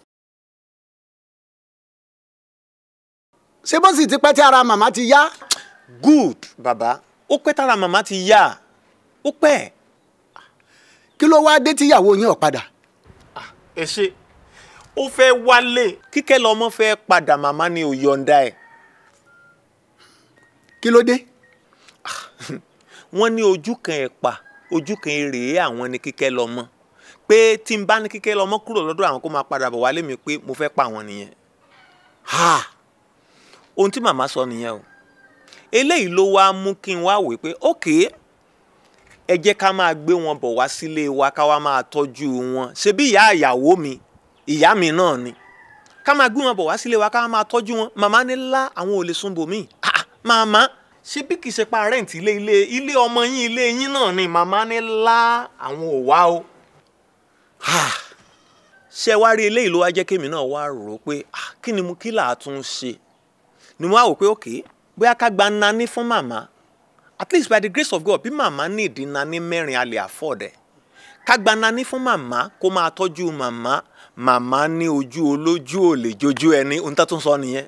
ṣé bó sì ti pẹ́ tí ara màmá ti yá. good bàbá ó pẹ́ tára màmá ti yá ó pẹ́. kí ló wá dé tíyàwó yín ò padà. ẹ ṣe ó fẹ́ wálé kíkẹ́ lọ́mọ fẹ́ padà màmá ni ò yọ̀ǹda ẹ̀. kí ló dé. wọ́n ní ojú kan ẹ̀pà ojú kan èrè àwọn ni kíkẹ́ lọ́mọ pé tí n bá ní kíkẹ́ lọ́mọ kúrò lọ́dọ̀ àwọn kó máa padà bọ̀ wálé mi pé mo fẹ́ pa àwọn nìyẹn. ohun tí màmá sọ nìyẹn o eléyìí ló wá mú kí n wá wò pé ókè ẹ jẹ́ ká máa gbé wọn bọ̀ wá sílé wa ká wá máa tọ́jú wọn ṣebí ìyá ìyàwó mi ìyá mi náà ni ká máa gbé wọn bọ̀ wá sílé wa ká wá máa tọ́jú wọn màmá ní lá àwọn ò lè sún bòmí màmá ṣé bí kìí ṣe pa rẹ́ǹtì ilé ilé ilé ọmọ yín ilé yín náà ni màmá ní lá àwọn ò wá o ṣe wá rí eléyìí ló wá jẹ́ kémi náà wá rò ó pé kí ni mo kí là á tún ṣe ni mo wá wò pé òkè bóyá ká gba nani fún màmá at least by the grace of God bí màmá ní ìdí nani mẹ́rin a lè afford ẹ̀ ká gba nani fún màmá kó máa tọ́jú màmá màmá ní ojú olójú ò lè jojú ẹni ohun tó tún sọ nìyẹn.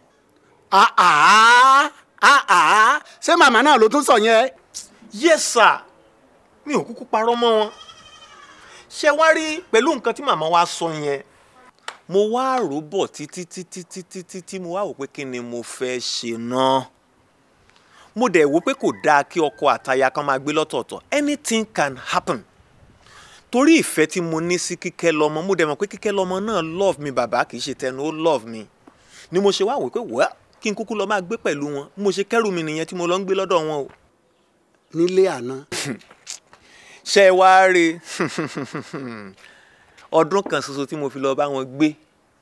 ṣé màmá náà ló tún sọ yẹn. yes sir mi ò kúkú parọ́ mọ́ wọn ṣe wá rí pẹ̀lú nǹkan tí màmá wa sọ yẹn mo wá rò bọ̀ títí títí títí títí mo wá wò pé kí ni mo fẹ́ ṣe náà mo dẹ̀ wò pé kò dáa kí ọkọ àtaya kan máa gbé lọ́tọ̀ọ̀tọ̀ anything can happen torí ìfẹ́ tí mo ní sí kíkẹ́ lọ́mọ mo dẹ̀ mọ̀ pé kíkẹ́ lọ́mọ náà love mi bàbá kì í ṣe tẹnu ó love mi ni mo ṣe wá wò pé wẹ́ẹ́ kí n kúkú lọ máa gbé pẹ̀lú wọn mo ṣe kẹ́rù mi nìyẹn tí mo lọ ń gbé lọ́dọ̀ wọn o. nílé àná. ṣe wá rí ọdún kan ṣoṣo tí mo fi lọ bá wọn gbé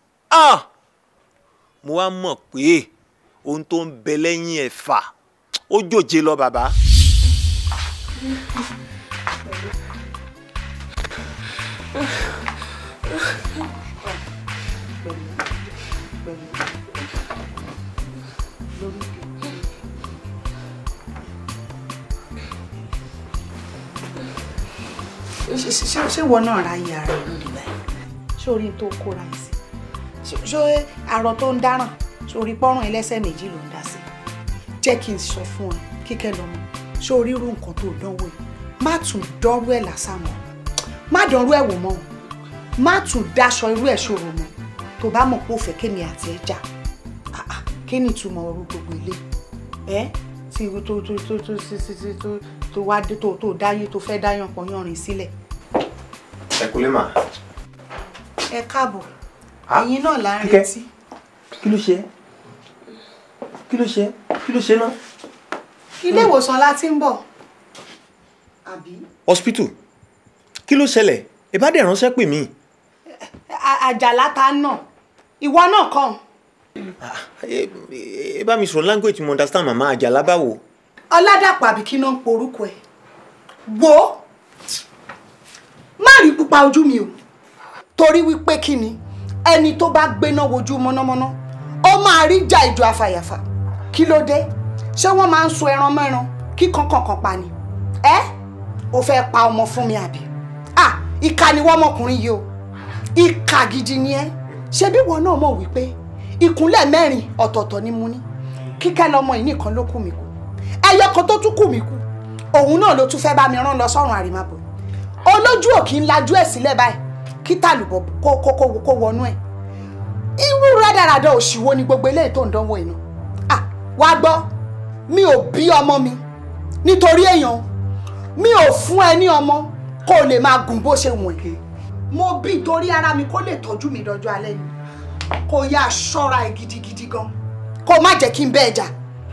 mo wá mọ̀ pé ohun tó ń bẹ lẹ́yìn ẹ̀fà ó jòjé lọ bàbá. ṣé ìwọ náà ra iye ara ẹ lóde báyìí ṣé orí tó kóra ẹ sí ṣé àrò tó ń dáràn ṣé orí pọ́rùn ẹlẹ́sẹ̀ méjì ló ń dá sí jẹ́ kí n sọ fún ẹ kíkẹ́ lọ́mọ ṣé orí irú nǹkan tó dánwò yìí má tún dọ́rú ẹ̀ lásán mọ́ má dánrú ẹ̀ wò mọ́ o má tún dáṣọ irú ẹ̀ ṣòro mọ́ tó bá mọ̀ pé ó fẹ́ kémi àti ẹ̀ jà kí ni ìtumọ̀ ọrú gbogbo ilé ẹ tí tó tó tó tó tó tó tó wá dé tó tó dáyé tó fẹ́ dáyàn pọ̀ yanrìn sílẹ̀. ẹ kú lè mà. ẹ káàbọ̀ ẹ̀yin náà là ń Kíkẹ́. retí. kí ló ṣe é kí ló ṣe é kí ló ṣe é náà. ilé ìwòsàn la ti ń bọ̀ àbí. hospital kí ló ṣẹlẹ̀ ẹ bá dẹ̀ ránṣẹ́ pè mí. À- àjàlá ta nà ìwọ náà kàn ẹ ẹ bá mi sọ̀rọ̀ language mo understand màmá àjàlá báwo. ọládàpọ̀ àbí kí náà ń porúkọ ẹ̀ wo má rí pupa ojú mi o torí wípé kí ni ẹni tó bá gbéná wojú mọ́nàmọ́ná ó máa rí jà ìjọ afàyàfà kí ló dé ṣé wọ́n máa ń so ẹran mẹ́ran kí kankankan pa ni ẹ́ o fẹ́ pa ọmọ fún mi àbí ah ìkà ni wọ́n mọkùnrin yìí o ìkà gidi ni ẹ́ ṣebí wọn náà mọ̀ wípé ìkúnlẹ̀ mẹ́rin ọ̀tọ̀ọ̀tọ̀ ni mo ní kíkẹ́ lọmọ yìí nìkan ló kù mí kù ẹyọ kan tó tún kù mí kù òun náà ló tún fẹ́ bá mi rán lọ sọ́run àrèmábọ̀ olójú òkì ń lajú ẹ̀ sílẹ̀ báyìí kí tàlùbọ̀ kó kó kó kó wọnú ẹ̀ irú rádaràda òṣìwò ni gbogbo eléyìí tó ń dánwò iná ah wá gbọ́ mi ò bí ọmọ mi nítorí èèyàn o. mi ò fún ẹ ní ọmọ kó o lè máa gùn bó ṣe wọ̀n ẹ́ mo bí torí ara mi kó lè tọ́jú mi dọjọ́ alẹ́ ni kó yá ṣọ́ra ẹ gidigidi gan kó má jẹ́ kí n bẹ́ẹ̀ jà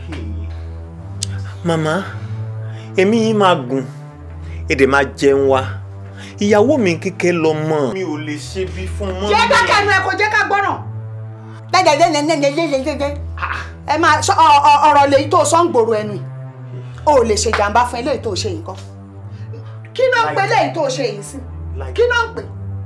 màmá èmi yìí máa gùn èdè máa jẹun wa ìyàwó mi kíkẹ́ lọ mọ̀. mi ò lè ṣe bí fún mọ́. jẹ́ dákẹ́nu ẹ kò jẹ́ ká gbọ́ràn dẹ́dẹ́dẹ́dẹ́dẹ́dẹ́dẹ́ ẹ máa sọ ọ- ọ- ọ̀rọ̀ lèyí tó sọ ń gbòòrò ẹnu yìí o ò lè ṣe jàǹbá fún eléyìí tó ṣe yìí kọ́ kí ló ń pè léyìí tó ṣe yìí sí kí ló ń pè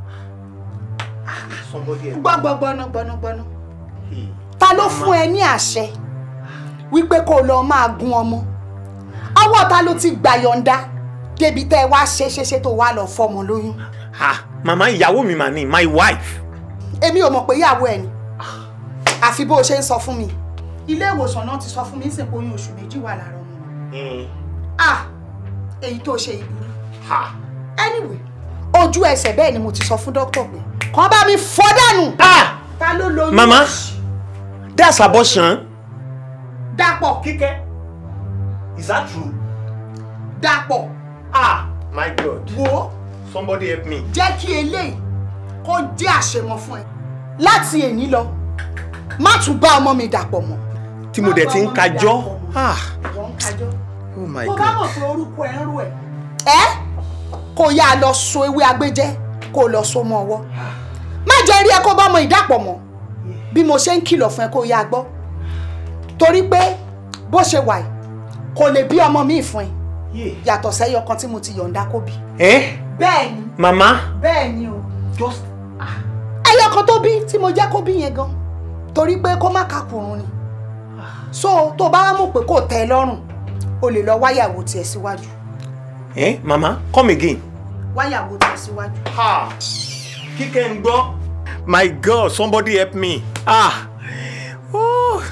gbọ́gbọ́gbọ́nà gbọ́nàgbọ́nà ta ló fún ẹ ní àṣẹ wípé kó o lọ máa gun ọmọ ọwọ́ ta ló ti gbà yọ̀ǹda débi tẹ́ ẹ wá ṣe ṣe ṣe tó wá lọ fọmọ lóyún ha màmá ìyàwó mi mà ní my wife. èmi ò mọ̀ pé ìyàwó ẹ ni àfi bó o ṣe ń sọ fún mi ilé ìwòsàn náà ti sọ fún mi ń sìnkú oyún oṣù méjì wà lára ọmọ mi ah èyí tó ṣe ìburú anyway ojú ẹsẹ̀ bẹ́ẹ̀ ni mo ti sọ fún dókítà pé kàn bá mi fọ́ dànù ta ló lóyún màmá that's abortion. dàpọ̀ kíkẹ́ is that true. dàpọ̀ ah my god. wo somebody help me. jẹ́ kí eléyìí kó jẹ́ àṣemọ fún ẹ láti èní lọ má tún bá ọmọ mi dàpọ̀ mọ́ tí mo dẹ̀ ti ń kájọ́. ah wọ́n ń kájọ́ oh my kó bá god. mọ̀ pé orúkọ ẹ̀ ń rú ẹ̀. ẹ́ kó yá a lọ so ewé agbéjẹ́ kó lọ so mọ́ ọwọ́ má jẹ́ rí ẹ kó bá ọmọ ìdàpọ̀ mọ́ bí mo ṣe ń kìlọ̀ fún ẹ kó yá a gbọ́ torí pé bó ṣe wà yìí kò lè bí ọmọ mi fún ẹ yàtọ̀ sẹ́yọ kan tí mo ti yọ̀ǹda kó bí. ẹ bẹ́ẹ̀ ni màmá bẹ́ẹ̀ ni o just ẹyọ kan tó bí tí mo jẹ́ kó bí yẹn gan torí pé kó má kàkùrún ni so tó bá mọ̀ pé kò tẹ́ ẹ lọ́rùn o lè lọ wáyàwó tiẹ̀ síwájú ẹ màmá come again. wáyàwó tiẹ̀ síwájú. kíkẹ́ ń gbọ́. my god somebody help me. ah oh.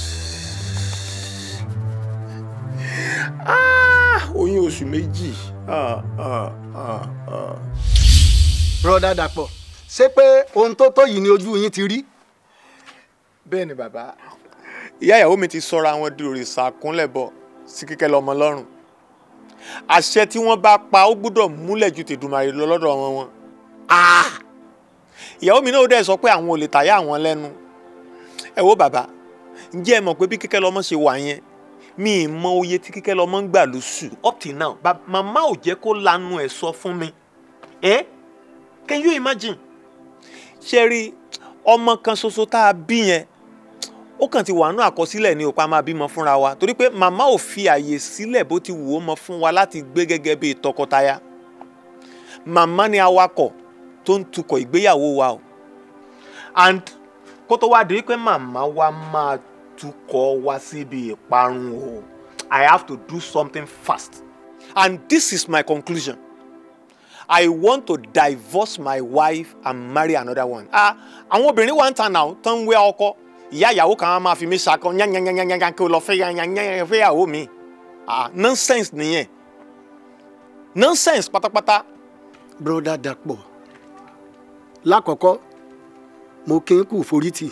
ah oyún oṣù méjì. ah ah ah ah. broda dàpọ̀ ṣé pé ohun tó tó yìí ni ojú yín ti rí. bẹ́ẹ̀ ni bàbá ìyá ìyàwó mi ti sọra wọn di òrìṣà kúnlẹ̀ bọ̀ sí kíkẹ́ lọ́mọ lọ́rùn àṣẹ tí wọ́n bá pa ó gbọ́dọ̀ múlẹ̀ ju tèdùmàrè lọ lọ́dọ̀ wọn wọn. Ah! ìyàwó mi náà ó dẹ̀ sọ pé àwọn ò lè tàyà àwọn lẹ́nu ẹ wo bàbá ǹjẹ́ ẹ mọ̀ pé bí kíkẹ́ lọ́mọ ṣe wà yẹn mi ì mọ oye tí kíkẹ́ lọ́mọ ń gbà lóṣù up till now ba- màmá ò jẹ́ kó lanu ẹ̀ sọ fún mi ẹ can you imagine ṣe rí ọmọ kan ṣoṣo tá a bí yẹn ó kàn ti wà nínú àkọsílẹ̀ ní òpá máa bímọ fúnra wa torí pé màmá ò fi àyè sílẹ̀ bó ti wù ó mọ fún wa láti gbé gẹ́gẹ́ bí tọkọtaya màmá ni awakọ̀ tó ń tukọ̀ ìgbéyàwó wa o and kó tó wá di pé màmá wa máa tukọ̀ wa síbi ìparun o I have to do something fast and this is my conclusion I want to divorce my wife and marry another one ah àwọn obìnrin wa ń ta náà tó ń wé ọkọ ìyá ìyàwó kan á máa fi mí ṣakọ yányányányányá kí o lọ fẹ́ yányányányá fẹ́ ìyàwó mi ah nonsense nìyẹn nonsense pátápátá. broda dàpọ̀ lákọ̀ọ́kọ́ mo kí n kú forítì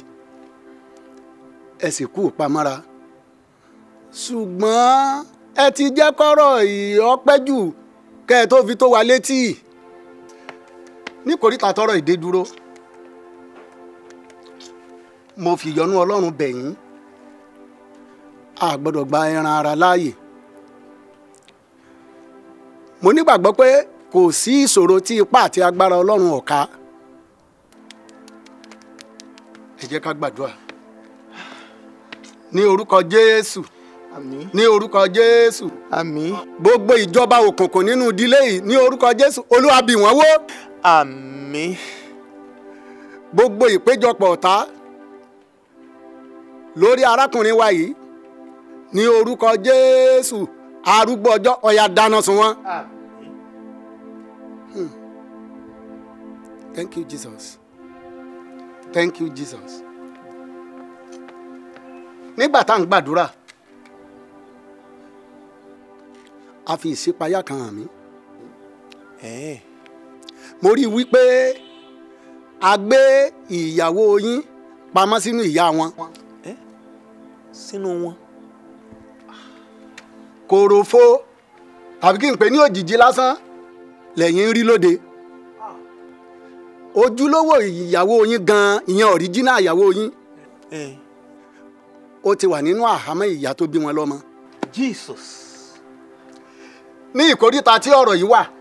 ẹ sì kú pamọ́ra ṣùgbọ́n ẹ ti jẹ́ kọ́rọ̀ ìọ́pẹ́ jù kẹ́ ẹ tó fi tó wa létí ní kòríta tọrọ ìdè dúró mo fi yọ́nú ọlọ́run bẹ̀ yín a gbọ́dọ̀ gba ẹran ara láàyè mo nígbàgbọ́ pé kò sí ìṣòro tí ipá àti agbára ọlọ́run ọ̀ka ẹ jẹ́ ká gbàdúrà ní orúkọ jésù àmín ní orúkọ jésù àmín gbogbo ìjọba òkùnkùn nínú ìdílé yìí ní orúkọ jésù olúwa bì wọ́n wó àmín gbogbo ìpéjọpọ̀ ọ̀tá lórí arákùnrin wa yìí ní orúkọ jésù arúgbó ọjọ́ ọ̀yà dáná sun wọ́n. Hmm. Thank you, Jesus. Thank you, Jesus. Nígbà tá à ń gbàdúrà, a fi ìṣípayá kan hàn mí. Mo rí i wípé a gbé ìyàwó yín pamọ́ sínú ìyá wọn. sínú wọn. Kòròfo tàbí kí n pè ní òjìji lásán lẹ́yìn ń rí lóde ojúlówó ìyàwó yín gan ìyẹn ọ̀ríjínà ìyàwó yín ó ti wà nínú àhámọ́ ìyá tó bí wọn lọ́mọ. Jesus. ní ìkóríta tí ọ̀rọ̀ yìí wà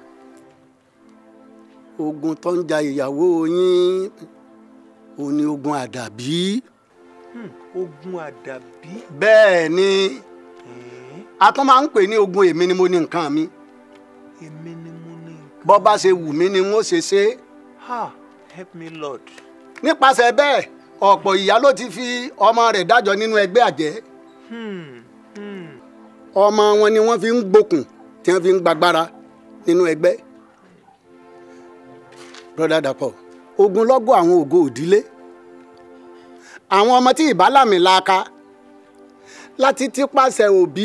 ogun tó ń ja ìyàwó yín ò ní ogun àdàbí. Hmm, ogun àdàbí. bẹ́ẹ̀ ni a tún máa ń pè ní ogun èmi ni mo ní nǹkan mi èmi ni mo ní. bọ́ bá ṣe wù mí ni n ó ṣe ṣe é. ha help me lord. nípasẹ̀ bẹ́ẹ̀ ọ̀pọ̀ ìyá ló ti fi ọmọ rẹ̀ dájọ́ nínú ẹgbẹ́ àjẹ́ Hmm, hmm. ọmọ wọn ni wọ́n fi ń gbókùn tí wọ́n fi ń gbàgbára nínú ẹgbẹ́ broda dapò ogunlọ́gọ̀ àwọn ògo òdílé àwọn ọmọ tí ìbálàmì laaka láti tipasẹ̀ òbí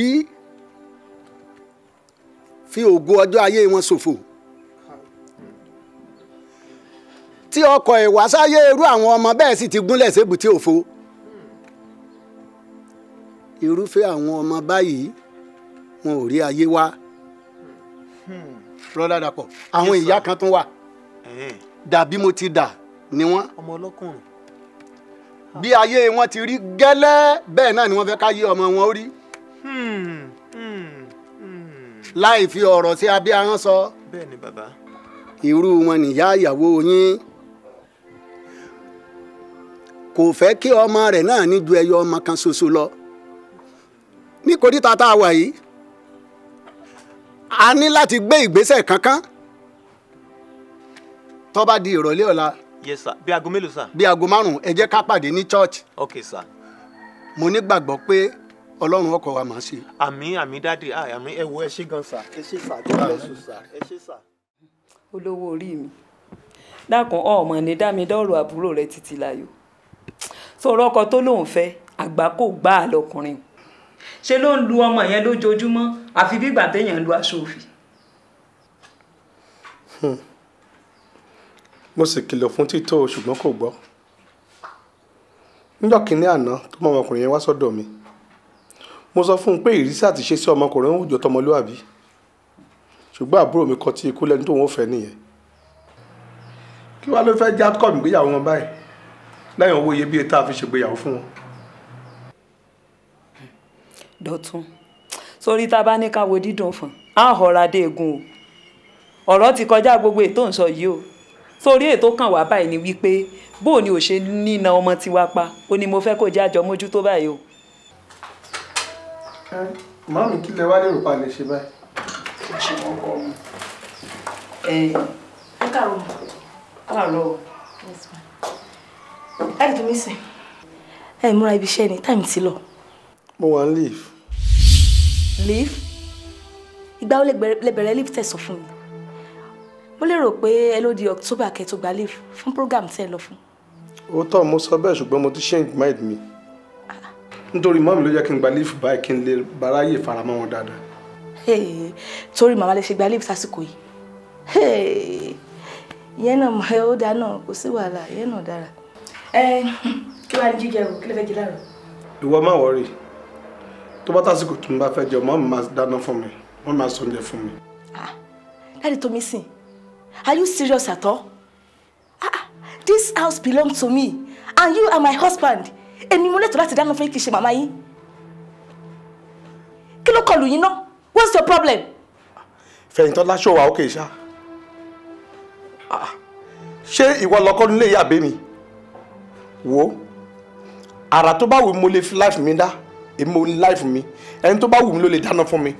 fi ògo ọjọ́ ayé wọn ṣòfò tí ọkọ̀ ìwásáyé irú àwọn ọmọ bẹ́ẹ̀ sì ti gúnlẹ̀ sébùté òfo irúfẹ́ àwọn ọmọ báyìí wọn ò rí ayé wá broda dapò àwọn Yes, ìyá sir. kan tún wà Eh, dàbí mo ti dà ni wọ́n ọmọ ọlọ́kùnrin. bí ayé wọn ti rí gẹ́lẹ́ bẹ́ẹ̀ náà ni wọ́n fẹ́ ká yé ọmọ wọn ó rí Hmm, hmm, hmm. láì fi ọ̀rọ̀ sí abẹ́ ahọ́n sọ bẹ́ẹ̀ ni bàbá. irú wọn nìyá ìyàwó yín kò fẹ́ kí ọmọ rẹ̀ náà ní ju ẹyọ ọmọ kan ṣoṣo lọ ní kòríta tá a wà yìí a ní láti gbé ìgbésẹ̀ kankan tó bá di ìrọ̀lẹ́ ọ̀la yes sir bí aago mélòó sir. bí aago márùn-ún ẹ jẹ́ ká pàdé ní church ok sir. mo nígbàgbọ́ pé ọlọ́run ọkọ̀ wa máa ṣe. àmì àmì dáàdi ah, àmì ẹ wo ẹ ṣé gan sir. ẹ ṣé sir god bless you sir. ẹ ṣé sir. olówó orí mi dákun ọmọ ní dá mi dọ́rọ̀ àbúrò rẹ títí láyò sọ̀rọ̀ ọkọ tó lóun fẹ́ àgbà kò gbá a lọkùnrin ṣe ló ń lu ọmọ yẹn lójoojúmọ́ àfi bí ìgbà téèyàn ń lu aṣọ òfì mo sì kìlọ̀ fún títò ṣùgbọ́n kò gbọ́ níjọ́ kínní àná tó mọ ọmọkùnrin yẹn wá sọ́dọ̀ mi mo sọ fún un pé ìrísí àti ṣe sí ọmọkùnrin ń jọ tọmọlúàbí ṣùgbọ́n àbúrò mi kọ tí ikú lẹ́ni tó wọ́n fẹ́ nìyẹn kí wàá ló fẹ́ já kọ́ mi gbéyàwó wọn báyìí lẹ́yìn owó iyebíye tá a fi ṣègbéyàwó fún wọn. dọ̀tún sórí tá a bá ní ká wo dídùn fún á họra dé egun o ọ̀rọ̀ ti kọjá gbogbo ètò ń sọ yìí o sórí ètò kan wà báyìí ni wípé bó o ní ò ṣe nína ọmọ tiwa pa ó ní mo fẹ́ kó jẹ́ àjọ mójútó báyìí o. màámi kí lẹ wá lérò pa lè ṣe báyìí. ẹ káàárọ̀ káàárọ̀ ẹ dùn mí sìn ẹ múra ibi iṣẹ́ ni táìmù ti lọ mo wà ń leave. leave ìgbà wo lẹ bẹ̀rẹ̀- lẹ bẹ̀rẹ̀ leave tẹ̀sán fún mi mo lérò pé ẹ ló di october kẹtó gba leave fún program tẹ́ ẹ lọ fún òótọ́ mo sọ bẹ́ẹ̀ ṣùgbọ́n mo ti change mind mi nítorí mọ́mí ló jẹ́ kí n gba leave báyìí kí n lè báráyè faramọ́ wọn dáadáa. Hey, torí màmá lè ṣe gba leave sásìkò yìí Hey, ìyẹn náà mọ ó dáa náà kò sí wàhálà ìyẹn náà dára ẹ kí wàá ní jíjẹ o kí lè fẹ́ jẹ láàárọ̀ ìwọ má wọrí tó bá tásìkò tó ń bá fẹ́ jẹ mọ́mí máa dáná fún mi wọ́n máa sọ oúnjẹ fún mi. Daddy Tomi sìn are you serious at all ah, ah, this house belongs to me and you are my husband èmi mo lẹ́tọ̀ọ́ láti dáná fún yín kì í ṣe màmá yín kí ló kọlù yín náà what's your problem fẹ̀yìntàn láṣọ wa ókè ṣá ṣé ìwọ lọkọ nílé ìyá àbẹ mi wo àrà tó bá wù mí mo lè fi life mi dá èmi mo ní life mi ẹni tó bá wù mí ló lè dáná fún mi.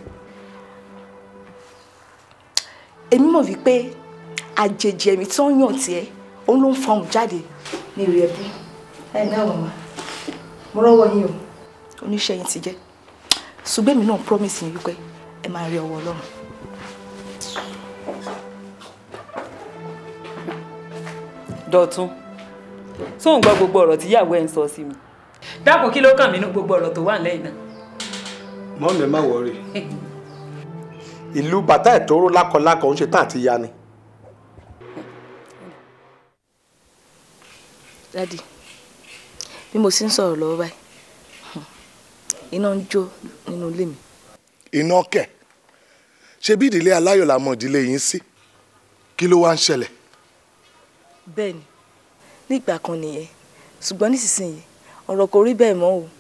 èmi mọ̀ wípé àjèjì ẹ̀mí tí wọ́n yàn tiẹ̀ òun ló ń fa òun jáde ní ìrì ẹ̀bí. ẹ náà màmá mo rọ́wọ́ yín o oníṣẹ́ yín ti jẹ́ ṣùgbọ́n èmi náà promise yín wípé ẹ máa rí ọwọ́ ọlọ́run. dọ̀tún sóun gbọ́ gbogbo ọ̀rọ̀ tíyàwó ẹ̀ ń sọ sí mi dákun kí ló kàn mí nínú gbogbo ọ̀rọ̀ tó wà lẹ́yìn náà. mọ́ mi ẹ má wọrí ìlú bàtà ìtòrò lákọlákọ ń ṣe tán àti ya ni. dádì bí mo sì ń sọ̀rọ̀ lọ́wọ́ báyìí iná ń jó nínú ilé mi. iná kẹ̀ ṣe bí ìdílé aláyọ̀ la mọ̀ ìdílé yín sí kí ló wá ń ṣẹlẹ̀. bẹ́ẹ̀ ni nígbà kan nìyẹn ṣùgbọ́n nísinsìnyí ọ̀rọ̀ kò rí bẹ́ẹ̀ mọ́ o.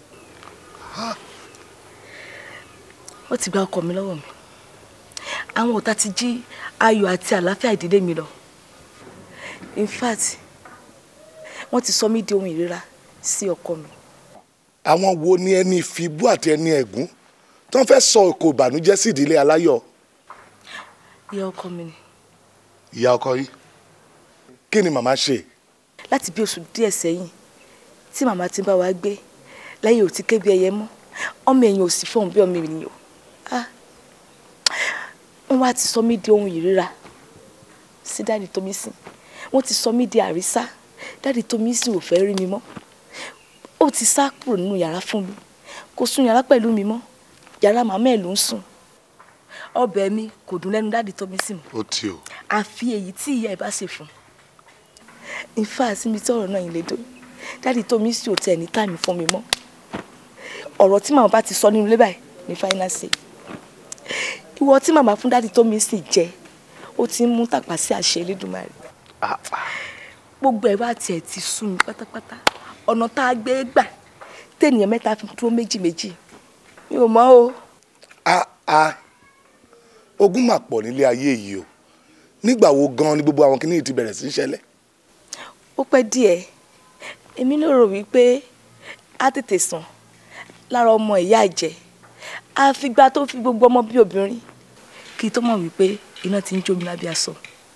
wọ́n ti gba ọkọ mi lọ́wọ́ mi àwọn ọ̀tá ti jí ayọ̀ àti àlàáfíà ìdílé mi lọ in fact wọ́n ti sọ mí di ohun ìríra sí ọkọ mi. àwọn wo ni ẹni ìfibú àti ẹni ẹ̀gún tó ń fẹ́ sọ òkò ìbànújẹ́ sí ìdílé aláyọ̀ ìyá ọkọ mi ni ìyá ọkọ yìí kí ni màmá ṣe. láti bí oṣù díẹ̀ sẹ́yìn tí màmá ti ń bá wa gbé láyé ò ti ké bí ẹyẹ mọ́ ọmọ ẹ̀yìn ò sì fọ̀hún bí ọmọ ènìyàn ah wọ́n wá ti sọ mí di ohun ìríra sí dáàdì Tómísìn wọ́n ti sọ mí di àrísá dáàdì Tómísìn ò fẹ́ rí mi mọ́ ó ti sá kúrò nínú yàrá fún mi kò sùn yàrá pẹ̀lú mi mọ́ yàrá màmá ẹ̀ ló ń sùn ọbẹ̀ mi kò dùn lẹ́nu dáàdì Tómísìn mọ́ ó ti o. àfi èyí tí ìyá ẹ̀ bá ṣe fún un in fact mi tí ọ̀rọ̀ náà yìí lè dó dáàdì Tómísìn ò tẹ̀ ní táìmì fún mi mọ́ ọ̀rọ̀ tí màmá bá ti sọ nínú ilé báyìí ní fáínàsì ìwọ tí màmá fún dáàdì Tómísìn jẹ ó ti ń mú tàpá sí àṣẹ Elédùmarè gbogbo ẹ̀ bá tiẹ̀ ti sú mi pátápátá ọ̀nà tá a gbé gbà tẹ̀nìyàn mẹ́ta fi dúró méjì méjì mi ò mọ̀ o. a a ogún mà pọ̀ nílé ayé yìí o nígbà wo gan ni gbogbo àwọn kìnìún ti bẹ̀rẹ̀ sí í ṣẹlẹ̀. ó pẹ́ díẹ̀ èmi ló rò wípé á tètè sàn lára ọmọ ìyá ìjẹ́ àfìgbà tó fi gbogbo ọmọ bí obìnrin kí n tó mọ̀ wípé iná ti ń jó mi lábẹ́ aṣọ.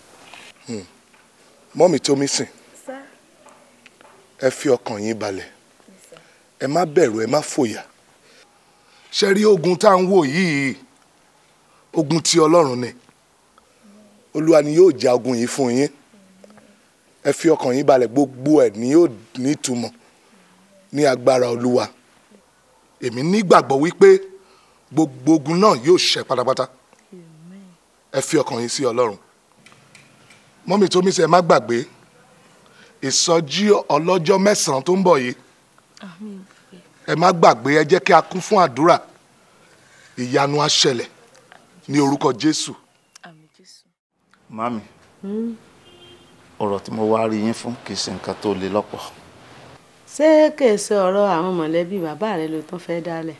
mọ́mì Tómísìn ẹ fi ọkàn yín balẹ̀ ẹ má bẹ̀rù ẹ má fòyà ṣe rí ogun tá à ń wò yìí ogun ti ọlọ́run ni olúwa ni yóò ja ogun yìí fún yín ẹ fi ọkàn yín balẹ̀ gbogbo ẹ̀ ni yóò nítumọ̀ ní agbára olúwa èmi nígbàgbọ́ wípé gbogbo ogun náà yóò ṣẹ pátápátá ẹ fi ọkàn yín sí ọlọ́run mọ́mì Tómísìn ẹ má gbàgbé ìsọjí ọlọ́jọ́ mẹ́sàn-án tó ń bọ̀ yìí ẹ má gbàgbé ẹ jẹ́ kí a kún fún àdúrà ìyanu á ṣẹlẹ̀ ní orúkọ Jésù. mami ọ̀rọ̀ tí mo wá rí yín fún kì í ṣe nǹkan tó le lọ́pọ̀. ṣé kèé ṣe ọ̀rọ̀ àwọn mọ̀lẹ́bí bàbá rẹ ló tún fẹ́ dálẹ̀.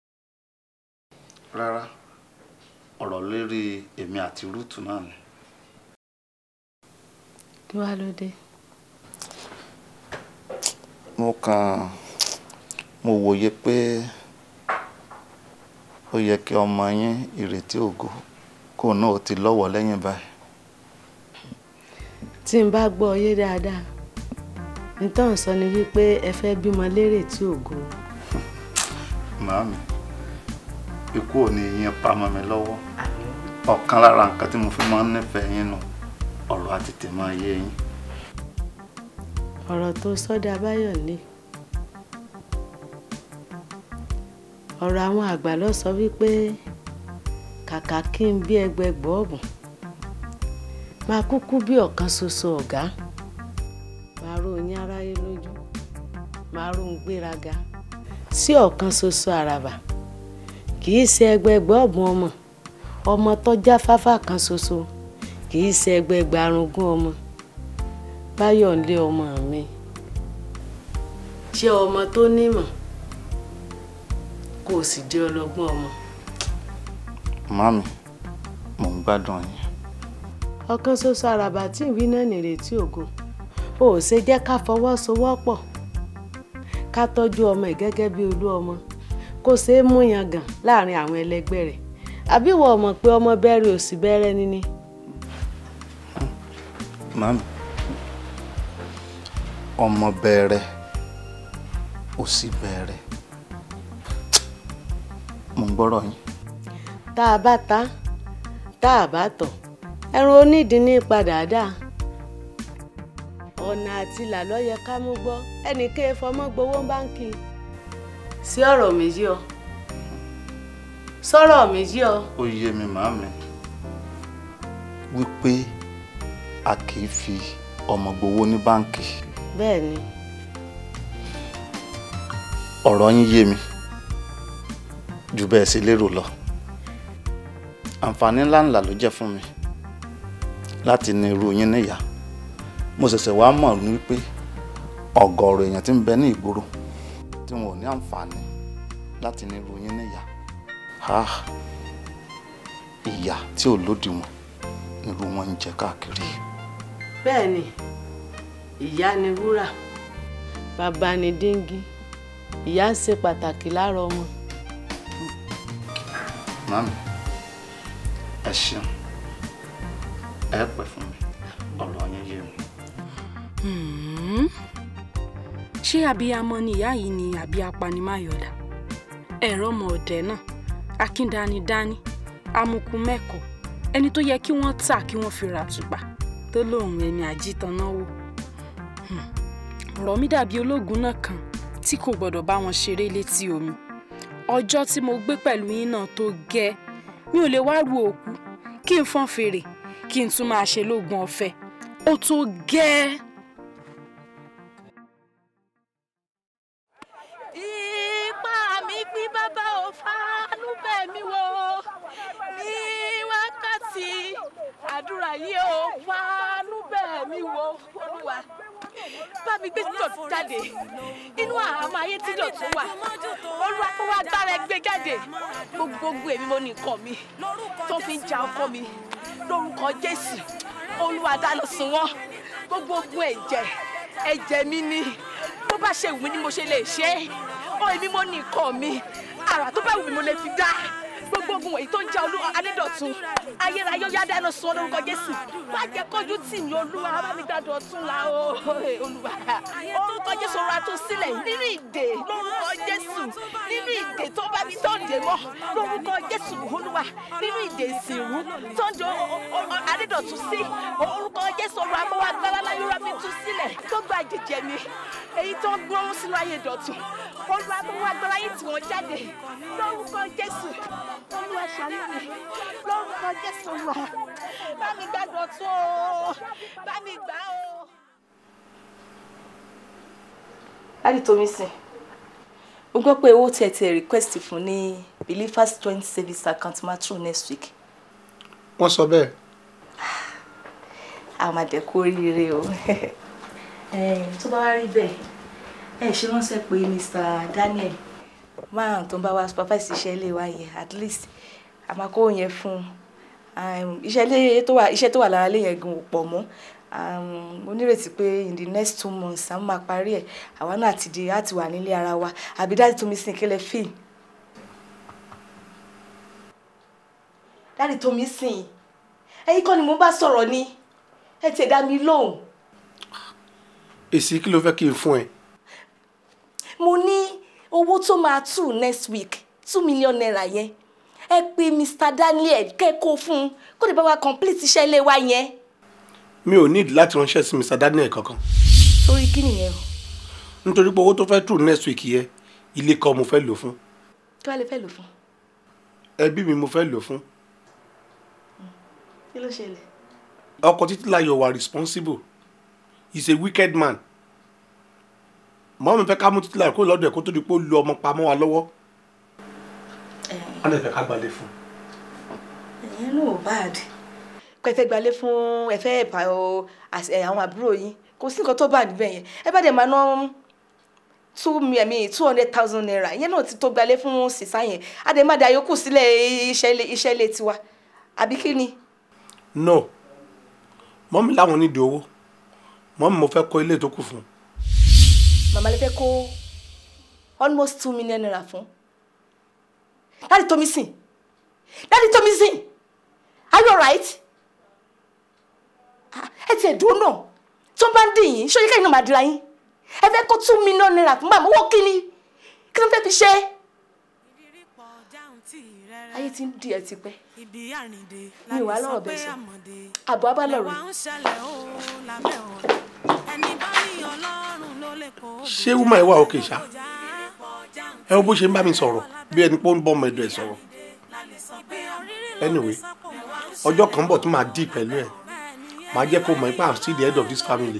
rárá ọ̀rọ̀ lérí èmi àti rúùtù náà ni. kí wàá ló dé. mo kàn mo wòye pé ó yẹ kí ọmọ yín ìrètí ògo kó náà ó ti lọ́wọ́ lẹ́yìn báyìí. tí n bá gbọ́ ọ yé dáadáa nítorí sọ ni wípé ẹ fẹ́ bímọ lérè tí ògo. màámi ikú ò ní yín pamọ́ mi lọ́wọ́ ọ̀kan lára nǹkan tí mo fi máa ń nífẹ̀ẹ́ yín nù ọ̀rọ̀ àti tèmọ́ ayé yín. ọ̀rọ̀ tó sọ́dọ̀ abáyọ̀ lé ọ̀rọ̀ àwọn àgbà ló sọ wípé kàkà kí n bí ẹgbẹgbọ́ ọ̀bùn máa kúkú bí ọ̀kan ṣoṣo ọ̀gá máa ró yín aráyé lójú máa ró ń gbéraga sí ọ̀kan ṣoṣo àràbà kì í ṣe ẹgbẹgbọ́ ọ̀bùn ọmọ ọmọ tó jáfáfá kan ṣoṣo kì í ṣe ẹgbẹgbẹ́ arúgún ọmọ báyọ̀ ń lé ọmọ mi jẹ́ ọmọ tó nímọ̀ kó o sì jẹ́ ọlọ́gbọ́n ọmọ. màámi mò ń gbádùn yín. ọ̀kan ṣoṣo àràbà tí ìwí náà nìrètí ògo o ò ṣe jẹ́ ká fọwọ́sowọ́pọ̀ ká tọ́jú ọmọ ẹ̀ gẹ́gẹ́ bí olú ọmọ kó ṣe é mú yangàn láàrin àwọn ẹlẹgbẹ́ rẹ̀ àbí wọ́n mọ̀ pé ọmọ bẹ́rẹ̀ ò sí bẹ́rẹ̀ níní. màmí ọmọ bẹ̀rẹ̀ ó sì bẹ̀rẹ̀ mo ń gbọ́rọ̀ yín. tá a bá ta tá a bá tọ̀ ẹran onídìí ní padà dà ọ̀nà àti ìlà ló yẹ ká mú gbọ́ ẹnìkan fọmọ gbowó báńkì sí ọ̀rọ̀ méjì ọ sọ̀rọ̀ méjì ọ. ó yé mi màmí wípé a kì í fi ọmọ gbowó ní báǹkì bẹ́ẹ̀ ni ọ̀rọ̀ yín yé mi jù bẹ́ẹ̀ sí lérò lọ àǹfààní ńláńlá ló jẹ́ fún mi láti ní irú yín níyà mo ṣẹ̀ṣẹ̀ wá mọ̀ ní wípé ọ̀gọ̀ọ̀rọ̀ èèyàn tí ń bẹ ní ìgboro tí wọn ò ní àǹfààní láti ní irú yín níyà ha ìyà tí ò lódiwọ̀n irú wọn ń jẹ káàkiri. bẹ́ẹ̀ ni ìyá ni wúrà bàbá ni díngí ìyá ń ṣe pàtàkì lára ọmọ. mami ẹ ṣeun ẹ pẹ́ fún mi ọ̀rọ̀ yín yé mi. Hmm. ṣé abiyamọ ni ìyá yìí ni àbí apanimáyọ̀dà ẹ̀rọ ọmọ ọ̀dẹ náà akíndanidání amukú mẹ́kọ̀ọ́ ẹni tó yẹ kí wọ́n tà kí wọ́n fi ra àtùpà tó lóun ẹni àjítanáwó Hmm. ọ̀rọ̀ mi dàbí ológun náà kan tí kò gbọ́dọ̀ bá wọn ṣeré létí omi ọjọ́ tí mo gbé pẹ̀lú yín náà tó gẹ́ mi ò lè wá ru òkú kí n fọ́n fèrè kí n tún máa ṣe lóògùn ọ̀fẹ́ ó tó gẹ́. ipá mi pín bàbá ò fánú bẹ̀ mí wò ní wákàtí àdúrà yìí ò fánú bẹ̀ mí wò olúwa bá mi gbé títọ̀ jáde inú àhámọ́ ayé tí dọ̀tún wà olúwa kó wá gbára ẹ gbé jáde gbogbo èmi mo ní nǹkan mi tó fi ń ja ọkọ mi lórúkọ jésù olúwa dáná sun wọn gbogbo ogun ẹ̀jẹ̀ ẹ̀jẹ̀ mi ni bó bá ṣe wù mí ni mo ṣe lè ṣe é ó èmi mo ní nǹkan mi àrà tó bá wù mí mo lè fi dá gbogbo ogun wọ̀nyí tó ń jẹ́ olú adédọ̀tun ayérayé ó yá dáná sun ọ́ lórúkọ jésù má jẹ́ kójú tì mí olúwa bá mi gbàdọ̀ ọ̀tún la o olúwa orúkọ jésù ọ̀rọ̀ àtúnṣílẹ̀ nínú ìdè lórúkọ jésù nínú ìdè tó bá mi tó dè mọ́ lórúkọ jésù olúwa nínú ìdè ìsìnrú tó ń jọ adédọ̀tun sí orúkọ jésù ọ̀rọ̀ àmọ́wá gbára láyúrá mi tú sílẹ̀ tó gba jíjẹ mi èyí tó ń gbóhùn sínú ayé dọ̀tun olúwa àmọ́wá gbára yìí tí wọ́n jáde lórúkọ jésù olúwa ṣàánú mi lórúkọ jésù olúwa bá mi gbàdọ̀ tó o bá mi gbà o. láti tómi sìn mo gbọ́ pé owó tẹ̀ tẹ̀ request fún ní believers joint service account máa true next week wọ́n sọ bẹ́ẹ̀ a máa dẹ̀ kú oríire o tó bá wá rí bẹ́ẹ̀ ẹ ṣe ránṣẹ́ pé Mr. Daniel máa tó ń bá wa supervise iṣẹ́ ilé wa yẹn at least a máa kó yẹn fún un iṣẹ́ ilé tó wà iṣẹ́ tó wà lára ilé yẹn gan ò pọ̀ mọ́ mo nírètí pé in the next two months àwọn máa parí ẹ̀ àwa náà ti di láti wà nílé ara wa àbí dáàdì tó mi sìn kílẹ̀ fíìl dáàdì tó mi sìn ẹ̀yin kọ́ ni mo bá sọ̀rọ̀ ni ẹ ti dá mi lóhùn. èsì kí ló fẹ́ kí n fún ẹ. mo ní owó tó máa tù next week two million naira yẹn ẹ pè Mr. Daniel kẹ́kọ̀ọ́ fún un kó lè bá wa complete iṣẹ́ ilé wa yẹn. mi ò need láti ránṣẹ́ sí Mr. Daniel kankan torí kí nìyẹn o nítorí pé owó tó fẹ́ tù next week yẹ ilé kan mo fẹ́ lò fún kí wàá lè fẹ́ lò fún ẹbí mi mo fẹ́ lò fún kí ló ṣẹlẹ̀. ọkọ Títílayọ̀ wà responsible he is a wicked man mọ́ mi fẹ́ ká mú Títílayọ̀ kó lọ́dọ̀ ẹ̀ kó tó di pé ó lu ọmọ pamọ́ wa lọ́wọ́ wọ́n lè fẹ́ ká gbalẹ̀ fún ẹ̀yin náà ò bad kó ẹ fẹ́ gbalé fún ẹ fẹ́ ẹ̀bà o às- ẹ̀, àwọn àbúrò yín kò sí nǹkan tó bá níbẹ̀ yẹn ẹ bá dẹ̀ máa ná two mi two hundred thousand naira ìyẹn náà ti tó gbalé fún sísá yẹn a dẹ̀ má da yòókù sílẹ̀ iṣẹ́ ilé iṣẹ́ ilé tiwa àbí kí ni. no mọ́ mi láwọn nídìí owó mọ́mí mo fẹ́ kọ́ ilé tó kù fún un. màmá lè fẹ́ kó almost two million naira fún dáàdi tómi sìn dáàdi tómi sìn are you alright Ah, ẹ tiẹ̀ dúró náà tó bá ń dì yín ṣó yẹ kẹ́yìn náà máa dira yín ẹ fẹ́ kó two million naira fún bàmú owó kíni kí ló fẹ́ fi ṣe ayé ti ń di ẹ tipẹ́ ibi àrìndè mi ò wá lọ́rọ̀ bẹ́ẹ̀ sọ àbọ̀ abálọ̀rọ̀ ń ṣẹlẹ̀ ó lábẹ́ ọ̀run ẹni bá ní ọlọ́run ló lè kó ṣé wúmọ̀ ẹ wà òkè ṣá ẹ wo bó ṣe ń bá mi sọ̀rọ̀ bí ẹni pé ó ń bọ́ ọmọ ẹ̀dọ̀ ẹ̀ sọ̀rọ̀ anyway ọjọ́ kan bọ̀ tó máa dì pẹ̀lú ẹ̀ máa jẹ́ kó mọ̀ pé i'm still the head of this family.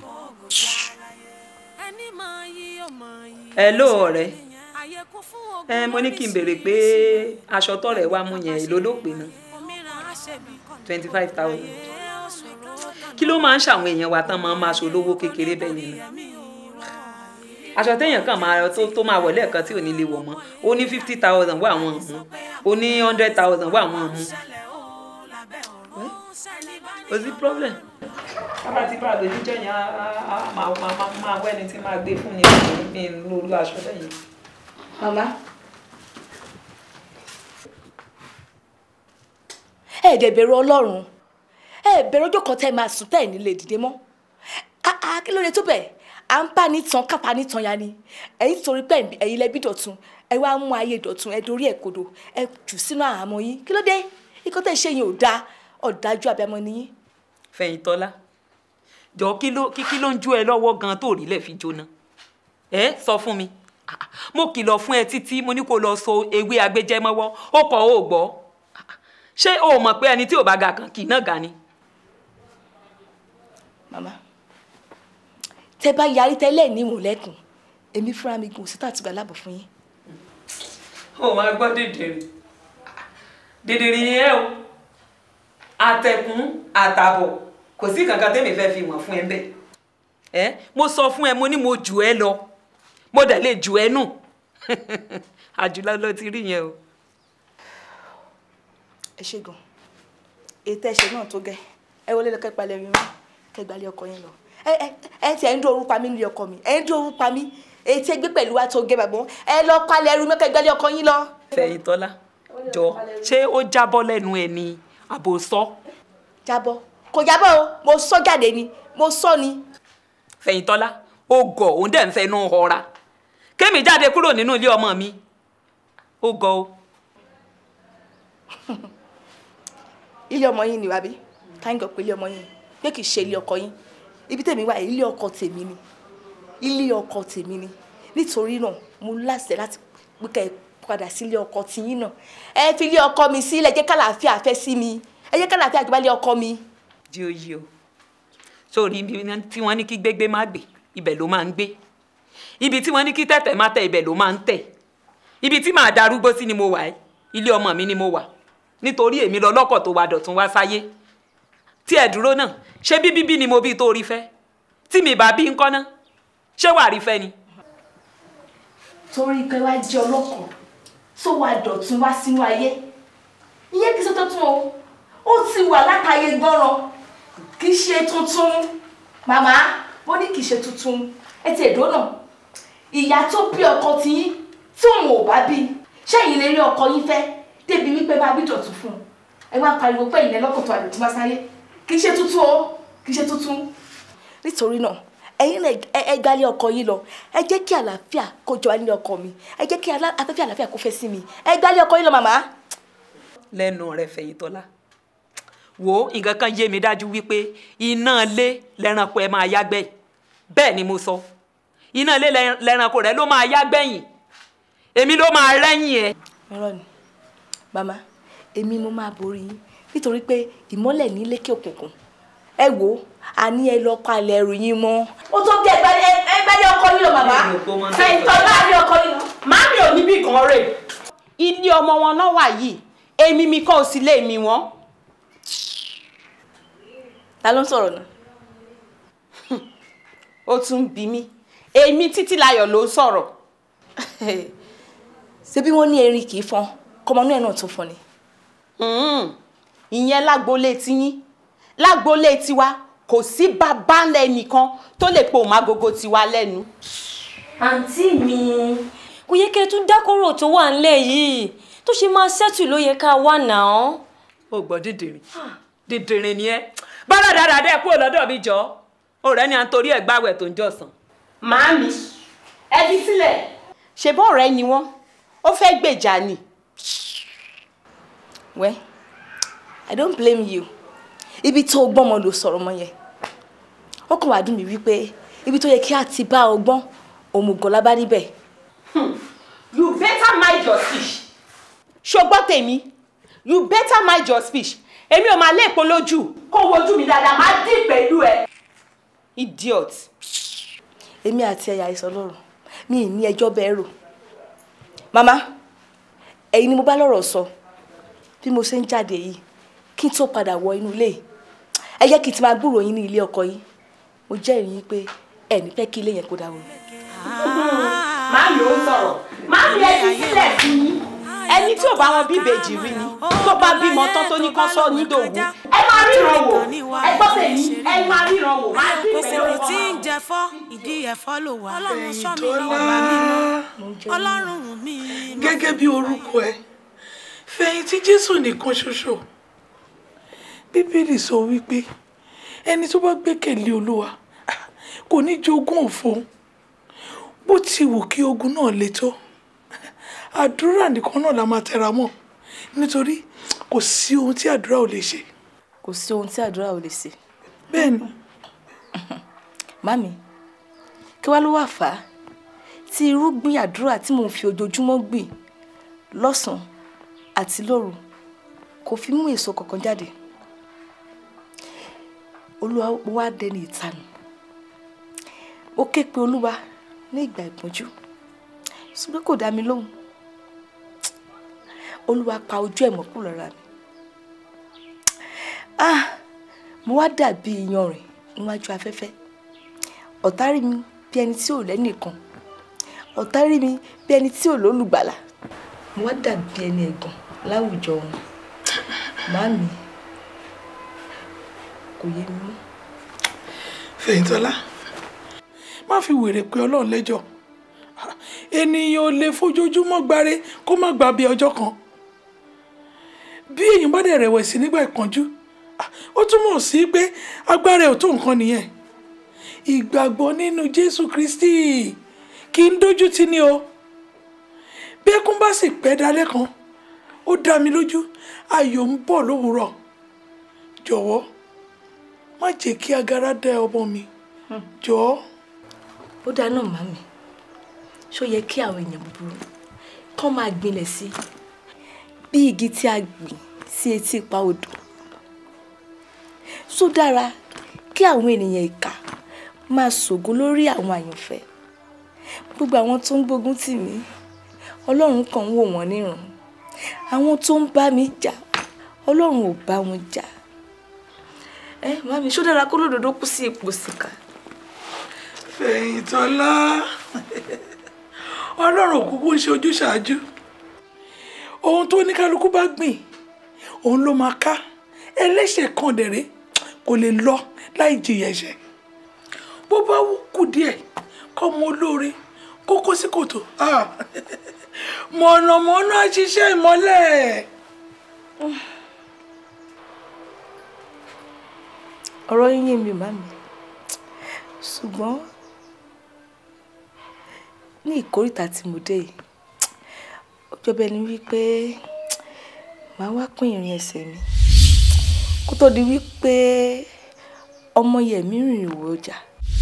hello ọ̀rẹ́ ẹ mo ní kí n béèrè pé aṣọ tọ̀rẹ́ wa mú yẹn èlò ló pè ná twenty five thousand kí ló máa ń ṣàwọn èèyàn wa tán máa ń máa ṣolówó kékeré bẹ́ẹ̀ yẹn náà aṣọ téèyàn kàn máa tó tó máa wọlé ẹ̀kan tí ò ní lè wọ̀ mọ́ ó ní fifty thousand wà wọ́n mú ó ní hundred thousand wà wọ́n mú kò sí problem bàbá tí bá àgbẹ̀ níjọ́ yẹn á á máa máa máa wẹ́ni tí máa gbé fún ni mi lóru aṣọ lẹ́yìn. màmá ẹ dẹ̀ bẹ̀rù ọlọ́run ẹ bẹ̀rù ọjọ́ kan tẹ́ ẹ máa sùn tẹ́ ẹ nílé dìde mọ́ Ah, ah, kí ló dé tó bẹ̀ à ń bá ní tan kápá ní tan ya ni ẹ̀yin torí pé ẹ̀yin lẹ́bí dọ̀tun ẹ wá mú ayé dọ̀tun ẹ dorí ẹ̀ kodò ẹ jù sínú àhámọ́ yín kí ló dé ikọ́ tẹ̀ ṣe yín ò dáa ọ̀dájú abiyamọ nìyí. Fẹ̀yìntọ́lá jọ kí ló kí kí ló ń jó ẹ lọ́wọ́ gan tó rí lẹ̀ fi jóná ẹ sọ fún mi Ah, mo kìlọ̀ fún ẹ títí mo ní kó lọ so ewé agbẹjẹmọ́wọ́ ó kọ̀ ó gbọ́ Ah, ṣé o mọ̀ pé ẹni tí ò bá ga kan kì í náà ga ni. màmá tẹ bá yarí tẹ́lẹ̀ ní ìmùlẹ́kùn èmi fúnra mi gùn síta àtìgbà láàbọ̀ fún yín. ó máa gbọ́ dèdèrè dèdèrè ni ẹ o àtẹ̀kùn àtàbọ̀ kò sí kankan tẹ́mi fẹ́ fi wọ̀n fún ẹ bẹ́ẹ̀ ẹ mo sọ fún ẹ mo ní mo jù ẹ lọ mo dẹ̀ lè jù ẹ nù àjùlọ ló ti rí yẹn o. ẹ ṣe gan ètò ẹ̀ṣẹ̀ náà tó gẹ́ ẹ wọlé lọ kẹ́pà lẹ́yìn mọ́ kẹgbàlẹ́ ọkọ yín lọ ẹ ẹ ẹ ti ẹ ń dún orúkọ mi nílé ọkọ mi ẹ ń dún orúkọ mi ètò ẹgbẹ́ pẹ̀lú wa tó gẹ́ bàbá ẹ lọ palẹ̀ ẹrú mọ́ kẹgbàlẹ́ ọkọ yín lọ. Fẹ̀yìntọ́lá jọ ṣé ó jábọ́ lẹ́nu ẹ ni àbò sọ. jábọ́ kò jábọ́ o mo sọ jáde ni mo sọ ni. Fẹ̀yìntọ́lá ó gọ̀ òun dẹ̀ ń fẹnu họra kémi jáde kúrò nínú ilé ọmọ mi ó gọ̀ o. ilé ọmọ yín ni wàbí táǹgọ̀ pé ilé ọmọ yín pé kì í ṣe ilé ọkọ yín ibi tèmi wà ilé ọkọ tèmi ni ilé ọkọ tèmi ni nítorí náà mo láṣẹ láti pé kẹ́ ẹ padà sí ilé ọkọ tiyín náà ẹ fi ilé ọkọ mi sílẹ̀ jẹ́ kálàáfíà fẹ́ sí mi ẹ jẹ́ kálàáfíà jọba ilé ọkọ mi. jí o yí o sórí ibi tí wọ́n ní kí gbégbé má gbé ibẹ̀ ló máa ń gbé ibi tí wọ́n ní kí tẹ̀tẹ̀ má tẹ̀ ibẹ̀ ló máa ń tẹ̀ ibi tí màá darúgbó sí ni mo wà ẹ́ ilé ọmọ mi ni mo wà nítorí èmi lọ lọ́kọ̀ tó wa dọ̀tún wá sáyé tí ẹ dúró náà ṣé bí bíbí ni mo bí tó rí fẹ́ tí mi bá bí ńkọ́ náà ṣé wàá rí fẹ́ ni. torí pé wá jẹ́ ọlọ́kọ̀ tó wá dọ̀tún wá sínú ayé ìyẹn kì í ṣe tuntun o ó ti wà látàyè gbọ́ràn kì í ṣe tuntun màmá mo ní kì í ṣe tuntun ẹ ti èdò náà ìyá tó bí ọkọ tí yín tí òun ò bá bí ṣẹ́yìn lè rí ọkọ yín fẹ́ débi wípé bá bí dọ̀tún fún un ẹ wá pariwo pé ìyẹn lọ́kọ̀ tó àdọ̀tún wá sáyé kì í ṣe tuntun o kì í ṣe tuntun. nítorí náà ẹ̀yin náà ẹ gbálé ọkọ yín lọ ẹ jẹ́ kí àlàáfíà kó jọba nílé ọkọ mi ẹ jẹ́ kí afẹ́fẹ́ àlàáfíà kó fẹ́ sí mi ẹ gbálé ọkọ yín lọ màmá. lẹ́nu rẹ̀ Fẹ̀yìntọ́lá wo nǹkan kan yé mi dájú wípé iná lé lẹ́ranko ẹ máa yágbẹ́ bẹ́ẹ̀ ni mo sọ iná lé lẹ́ranko rẹ ló máa yágbẹ́yìn èmi ló máa rẹ́yìn ẹ. irọ́ ni màmá èmi mo máa borí yín nítorí pé ìmọ́lẹ̀ ní lékè òkùnkùn ẹ wò àní ẹ lọ palẹ̀ ẹrù yín mọ́. ó tó gé ẹgbẹ́lẹ́ ọkọ yín lọ màmá Fẹ̀yìntọ́lá ní ọkọ yín lọ. màmí ò ní bí kan rè ilé ọmọ wọn náà wà yìí èmi mi kọ́ ò sí lé mi wọ́n. ta ló ń sọ̀rọ̀ náà. ó tún bí mi èmi Títílayọ̀ ló ń sọ̀rọ̀. ṣé bí wọ́n ní erin kì í fọn kọ́mọnú ẹ̀ náà tún fọn ni. ìyẹn lágboolé tiyín lágboolé tiwa kò sí bàbá ńlẹ̀ nìkan tó lè po òmágogo tiwa lẹ́nu. àǹtí mi kò yẹ kí ẹ tún dákọ̀rọ̀ tó wà ńlẹ̀ yìí tó ṣe máa ṣẹ́tù ló yẹ ká wà náà. ó gbọ́ dídìrín dídìrín ni ẹ bára dáadáa ẹ kúrò lọ́dọ̀ mi jọ ọ̀rẹ́ ni à ń torí ẹ̀ gbáwẹ̀ tó ń jọ̀sán. màámi ẹ fi sílẹ̀. ṣebí ọ̀rẹ́ ni wọ́n ó fẹ́ gbèjà ni. well i don't blame you ibi tó o gbọ́n mọ ló sọ̀rọ̀ mọ́ yẹn ó kàn wá dùn mí wípé ibi tó yẹ kí a ti bá ọgbọ́n òmùgọ̀ la bá níbẹ̀. you better mind your speech. ṣùgbọ́n tèmi you better mind your speech èmi ò máa lé èpo lójú kó wojú mi dáadáa máa dín pẹ̀lú ẹ. idiot. èmi àti ẹ̀yà ìsọlọ́run mi ì ní ẹjọ́ bẹ́ẹ̀ rò màmá ẹ̀yin ni mo bá lọ́rọ̀ sọ bí mo ṣe ń jáde yìí kí n tó padà wọ inú ilé yìí ẹ jẹ́ kí n ti máa gbúròó yín ní ilé ọkọ yìí mo jẹ́rìí yín pé ẹ ní fẹ́ kí ilé yẹn kó dáwọ́. máàmì ó sọ̀rọ̀ máàmì ẹ fi sílẹ̀ sí yín ẹni tí ò bá wọn bí ìbejì rí ni tó bá bímọ tán tó ní kán sọ nídòwú ẹ máa ríran wò ẹ gbọ́ tèmi ẹ máa ríran wò máa dín kòkòrò tí ń jẹ fọ́ ìdí ẹ̀fọ́ ló wà ọlọ́run ṣọ́ mi lọ́wọ́ mímọ́ ọlọ́run mi. gẹ́gẹ́ bí orúkọ ẹ fẹ̀yìntì jésù nìkan ṣoṣo bíbélì sọ wípé ẹni tó bá gbẹ́kẹ̀lé olúwa kò ní jogún òfo bó ti wù kí ogun náà le tó àdúrà nìkan náà la máa tẹra mọ́ nítorí kò sí ohun tí àdúrà ò lè ṣe. kò sí ohun tí àdúrà ò lè ṣe. bẹ́ẹ̀ni. mami kí wàá ló wà fà á tí irúgbìn àdúrà tí mò ń fi ojoojúmọ́ gbìn lọ́sàn-án àti lóru kò fi mú èso kankan jáde olúwa wá dẹni ìtanù ó ké pe olúwa ní ìgbà ìpọ́njú ṣùgbọ́n kò dá mi lóhùn olúwa pa ojú ẹ̀ mọ́ kúrò lára mi ah mo wá dàbí iyanrìn níwájú afẹ́fẹ́ ọ̀tá rí mi bí ẹni tí ò lẹ́nìkan ọ̀tá rí mi bí ẹni tí ò lólùgbàlà mo wá dàbí ẹni ẹ̀gàn láwùjọ wọn màámi kò yé mi mọ́. fẹ̀yìntọ́lá má fi wèrè pé ọlọ́run lẹ́jọ́ ènìyàn ò lè fojoojúmọ́ gbáre kó má gbà bí ọjọ́ kan bí èèyàn bá dẹ̀ rẹ̀wẹ̀sì nígbà ìpọ́njú ó túmọ̀ sí pé agbára ẹ̀ ò tó nǹkan nìyẹn ìgbàgbọ́ nínú jésù kristi kì í dójú tì ní o bí ẹkún bá sì pẹ́ dalẹ́ kan ó dá mi lójú ayọ̀ ń bọ̀ lówùúrọ̀ jọ̀wọ́ má jẹ́ kí agara dá ọmọ mi jọ̀ọ́. ó dáná màmí ṣó yẹ kí àwọn èèyàn búburú kán máa gbilẹ̀ sí bí igi tí a gbìn sí etí ipa odò ṣó dára kí àwọn ènìyàn ìkà máa ṣògo lórí àwọn àyànfẹ́ gbogbo àwọn tó ń gbógun tì mí ọlọ́run kàn ń wò wọ́n níran àwọn tó ń bá mi jà ọlọ́run ò bá wọn jà ẹ màmí ṣó dára kó lódodo kú sí ipò síkà. fẹ̀yìntọ́lá ọlọ́run òkúkú ń ṣe ojúṣàájú ohun tó ní kálukú bá gbìn òun ló máa ká ẹlẹ́ṣẹ̀ kan dẹ̀rẹ́ kò lè lọ láì jìyà ẹ̀ṣẹ̀ bó bá kù díẹ̀ kọ́ mọ olóore kó kó sí kòtò mọ̀nàmọ́ná ṣiṣẹ́ ìmọ́lẹ̀. ọ̀rọ̀ yín yé mi màmí ṣùgbọ́n ní ìkórìtà tí mo dé yìí ó jọ bẹ́ẹ̀ ni wípé màá wá pín ìrìn ẹsẹ̀ mi kó tó di wípé ọmọ yẹ̀mí rìnrìn wò ọjà.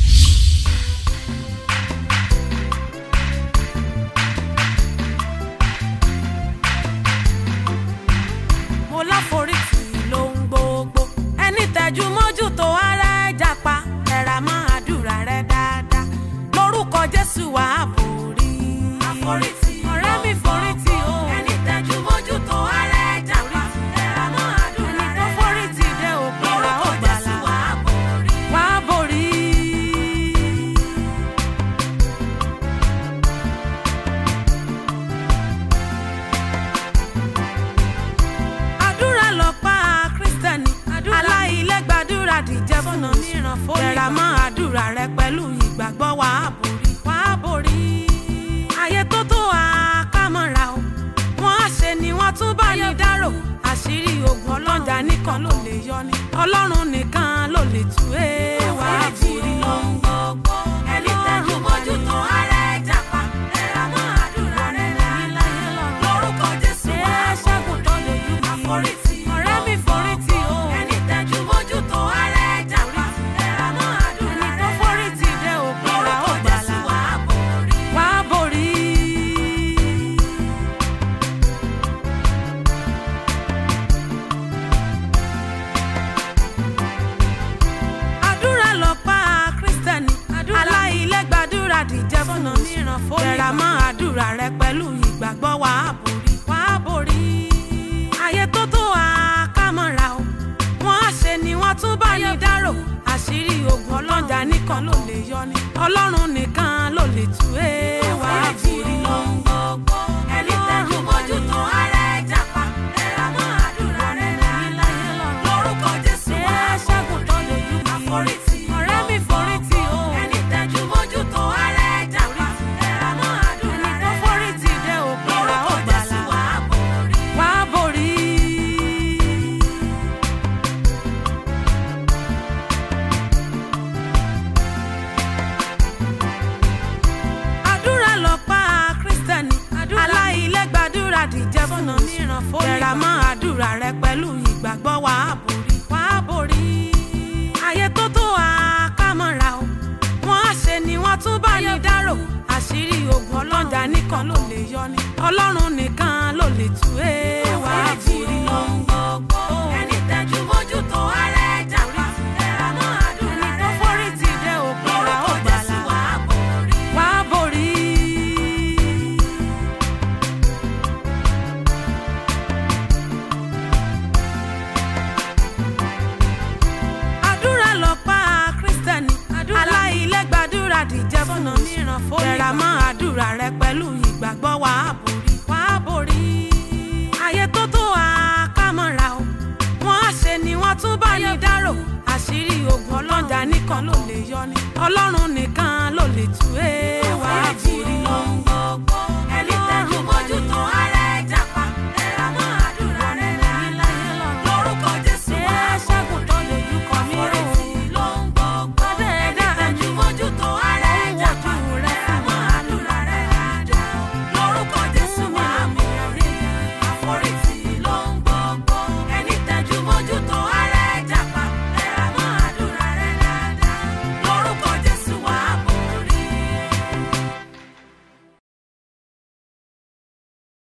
mo láforítì lóhun gbogbo ẹni tẹjú mọ́jú tó ara ẹ̀ japa ẹ̀rà mọ́ àdúrà rẹ dáadáa lórúkọ jésù wà á borí. àforítì ọ̀rẹ́ mi forítì o ẹni tẹjú mọ́jú tó ara ẹ̀ japa ẹ̀rà mọ́ àdúrà rẹ dáadáa ẹni tó forítì dé òpin ra ó gbàlà wà á borí. wà á borí. àdúrà fúnà mìíràn fún tẹra mọ́ àdúrà rẹ pẹ̀lú ìgbàgbọ́ wàá borí wàá borí. ayé tó tó àkámọ́ra o wọ́n á ṣe ni wọ́n tún bá ní dárò àṣírí ogun ọlọ́jà nìkan ló lè yọ ni ọlọ́run nìkan ló lè tú ẹ wàá borí. ẹni tẹ́jú mójú tó ara ẹ̀ jàpá tẹra mọ́ àdúrà rẹ láyé lórúkọ jésù wàá ṣẹ́gun tó lójú àforítì ọ̀rẹ́ mi forítì o ẹni tẹ́jú mójú tó ara ẹ̀ jàpá tẹra mọ́ àdúrà rẹ ẹni tó forítì dé òpin ra ó gbàlà wàá borí. àdúrà lọ́pá kírísítẹ́nì aláìlẹ́gbàdúrà dìjẹ́ fúnà mìíràn fún tẹra mọ́ àdúrà rẹ pẹ̀lú ìgbàgbọ́ wàá borí wàá borí. ayé tó tó àkámọ́ra o wọ́n á ṣe ni wọ́n tún bá ní dárò àṣírí ogun ọlọ́jà nìkan ló lè yọ ni ọlọ́run nìkan ló lè tú ẹ wàá borí. ẹni tẹ́jú mójú tó ara ẹ̀ jàpá tẹra mọ́ àdúrà rẹ láyé lórúkọ jésù wàá ṣẹ́gun tó lójú àforítì ọ̀rẹ́ mi forítì o ẹni tẹ́jú mójú tó ara ẹ̀ jàpá tẹra mọ́ àdúrà rẹ ẹni tó forítì dé òpin ra ó gbàlà wàá borí. àdúrà lọ́pá kírísítẹ́nì aláìlẹ́gbàdúrà dìjẹ́ fúnà mìíràn fún tẹra mọ́ àdúrà rẹ pẹ̀lú ìgbàgbọ́ wàá borí wàá borí. ayé tó tó àkámọ́ra o wọ́n á ṣe ni wọ́n tún bá ní dárò àṣírí ogun ọlọ́jà nìkan ló lè yọ ni ọlọ́run nìkan ló lè tú ẹ wàá borí. ẹni tẹ́jú mójú tó ara ẹ̀ jàpá tẹra mọ́ àdúrà rẹ ẹni tó forí ti dé òpin ra ó gbàlà wàá borí. àdúrà lọ́pá kírísítẹ́nì aláìlẹ́gbàdúrà dìjẹ́ fúnà mìíràn fún tẹra mọ́ àdúrà rẹ pẹ̀lú ìgbàgbọ́ wàá borí wàá borí. ayé tó tó àkámọ́ra o wọ́n á ṣe ni wọ́n tún bá ní dárò àṣírí ogun ọlọ́jà nìkan ló lè yọ ni ọlọ́run nìkan ló lè tú ẹ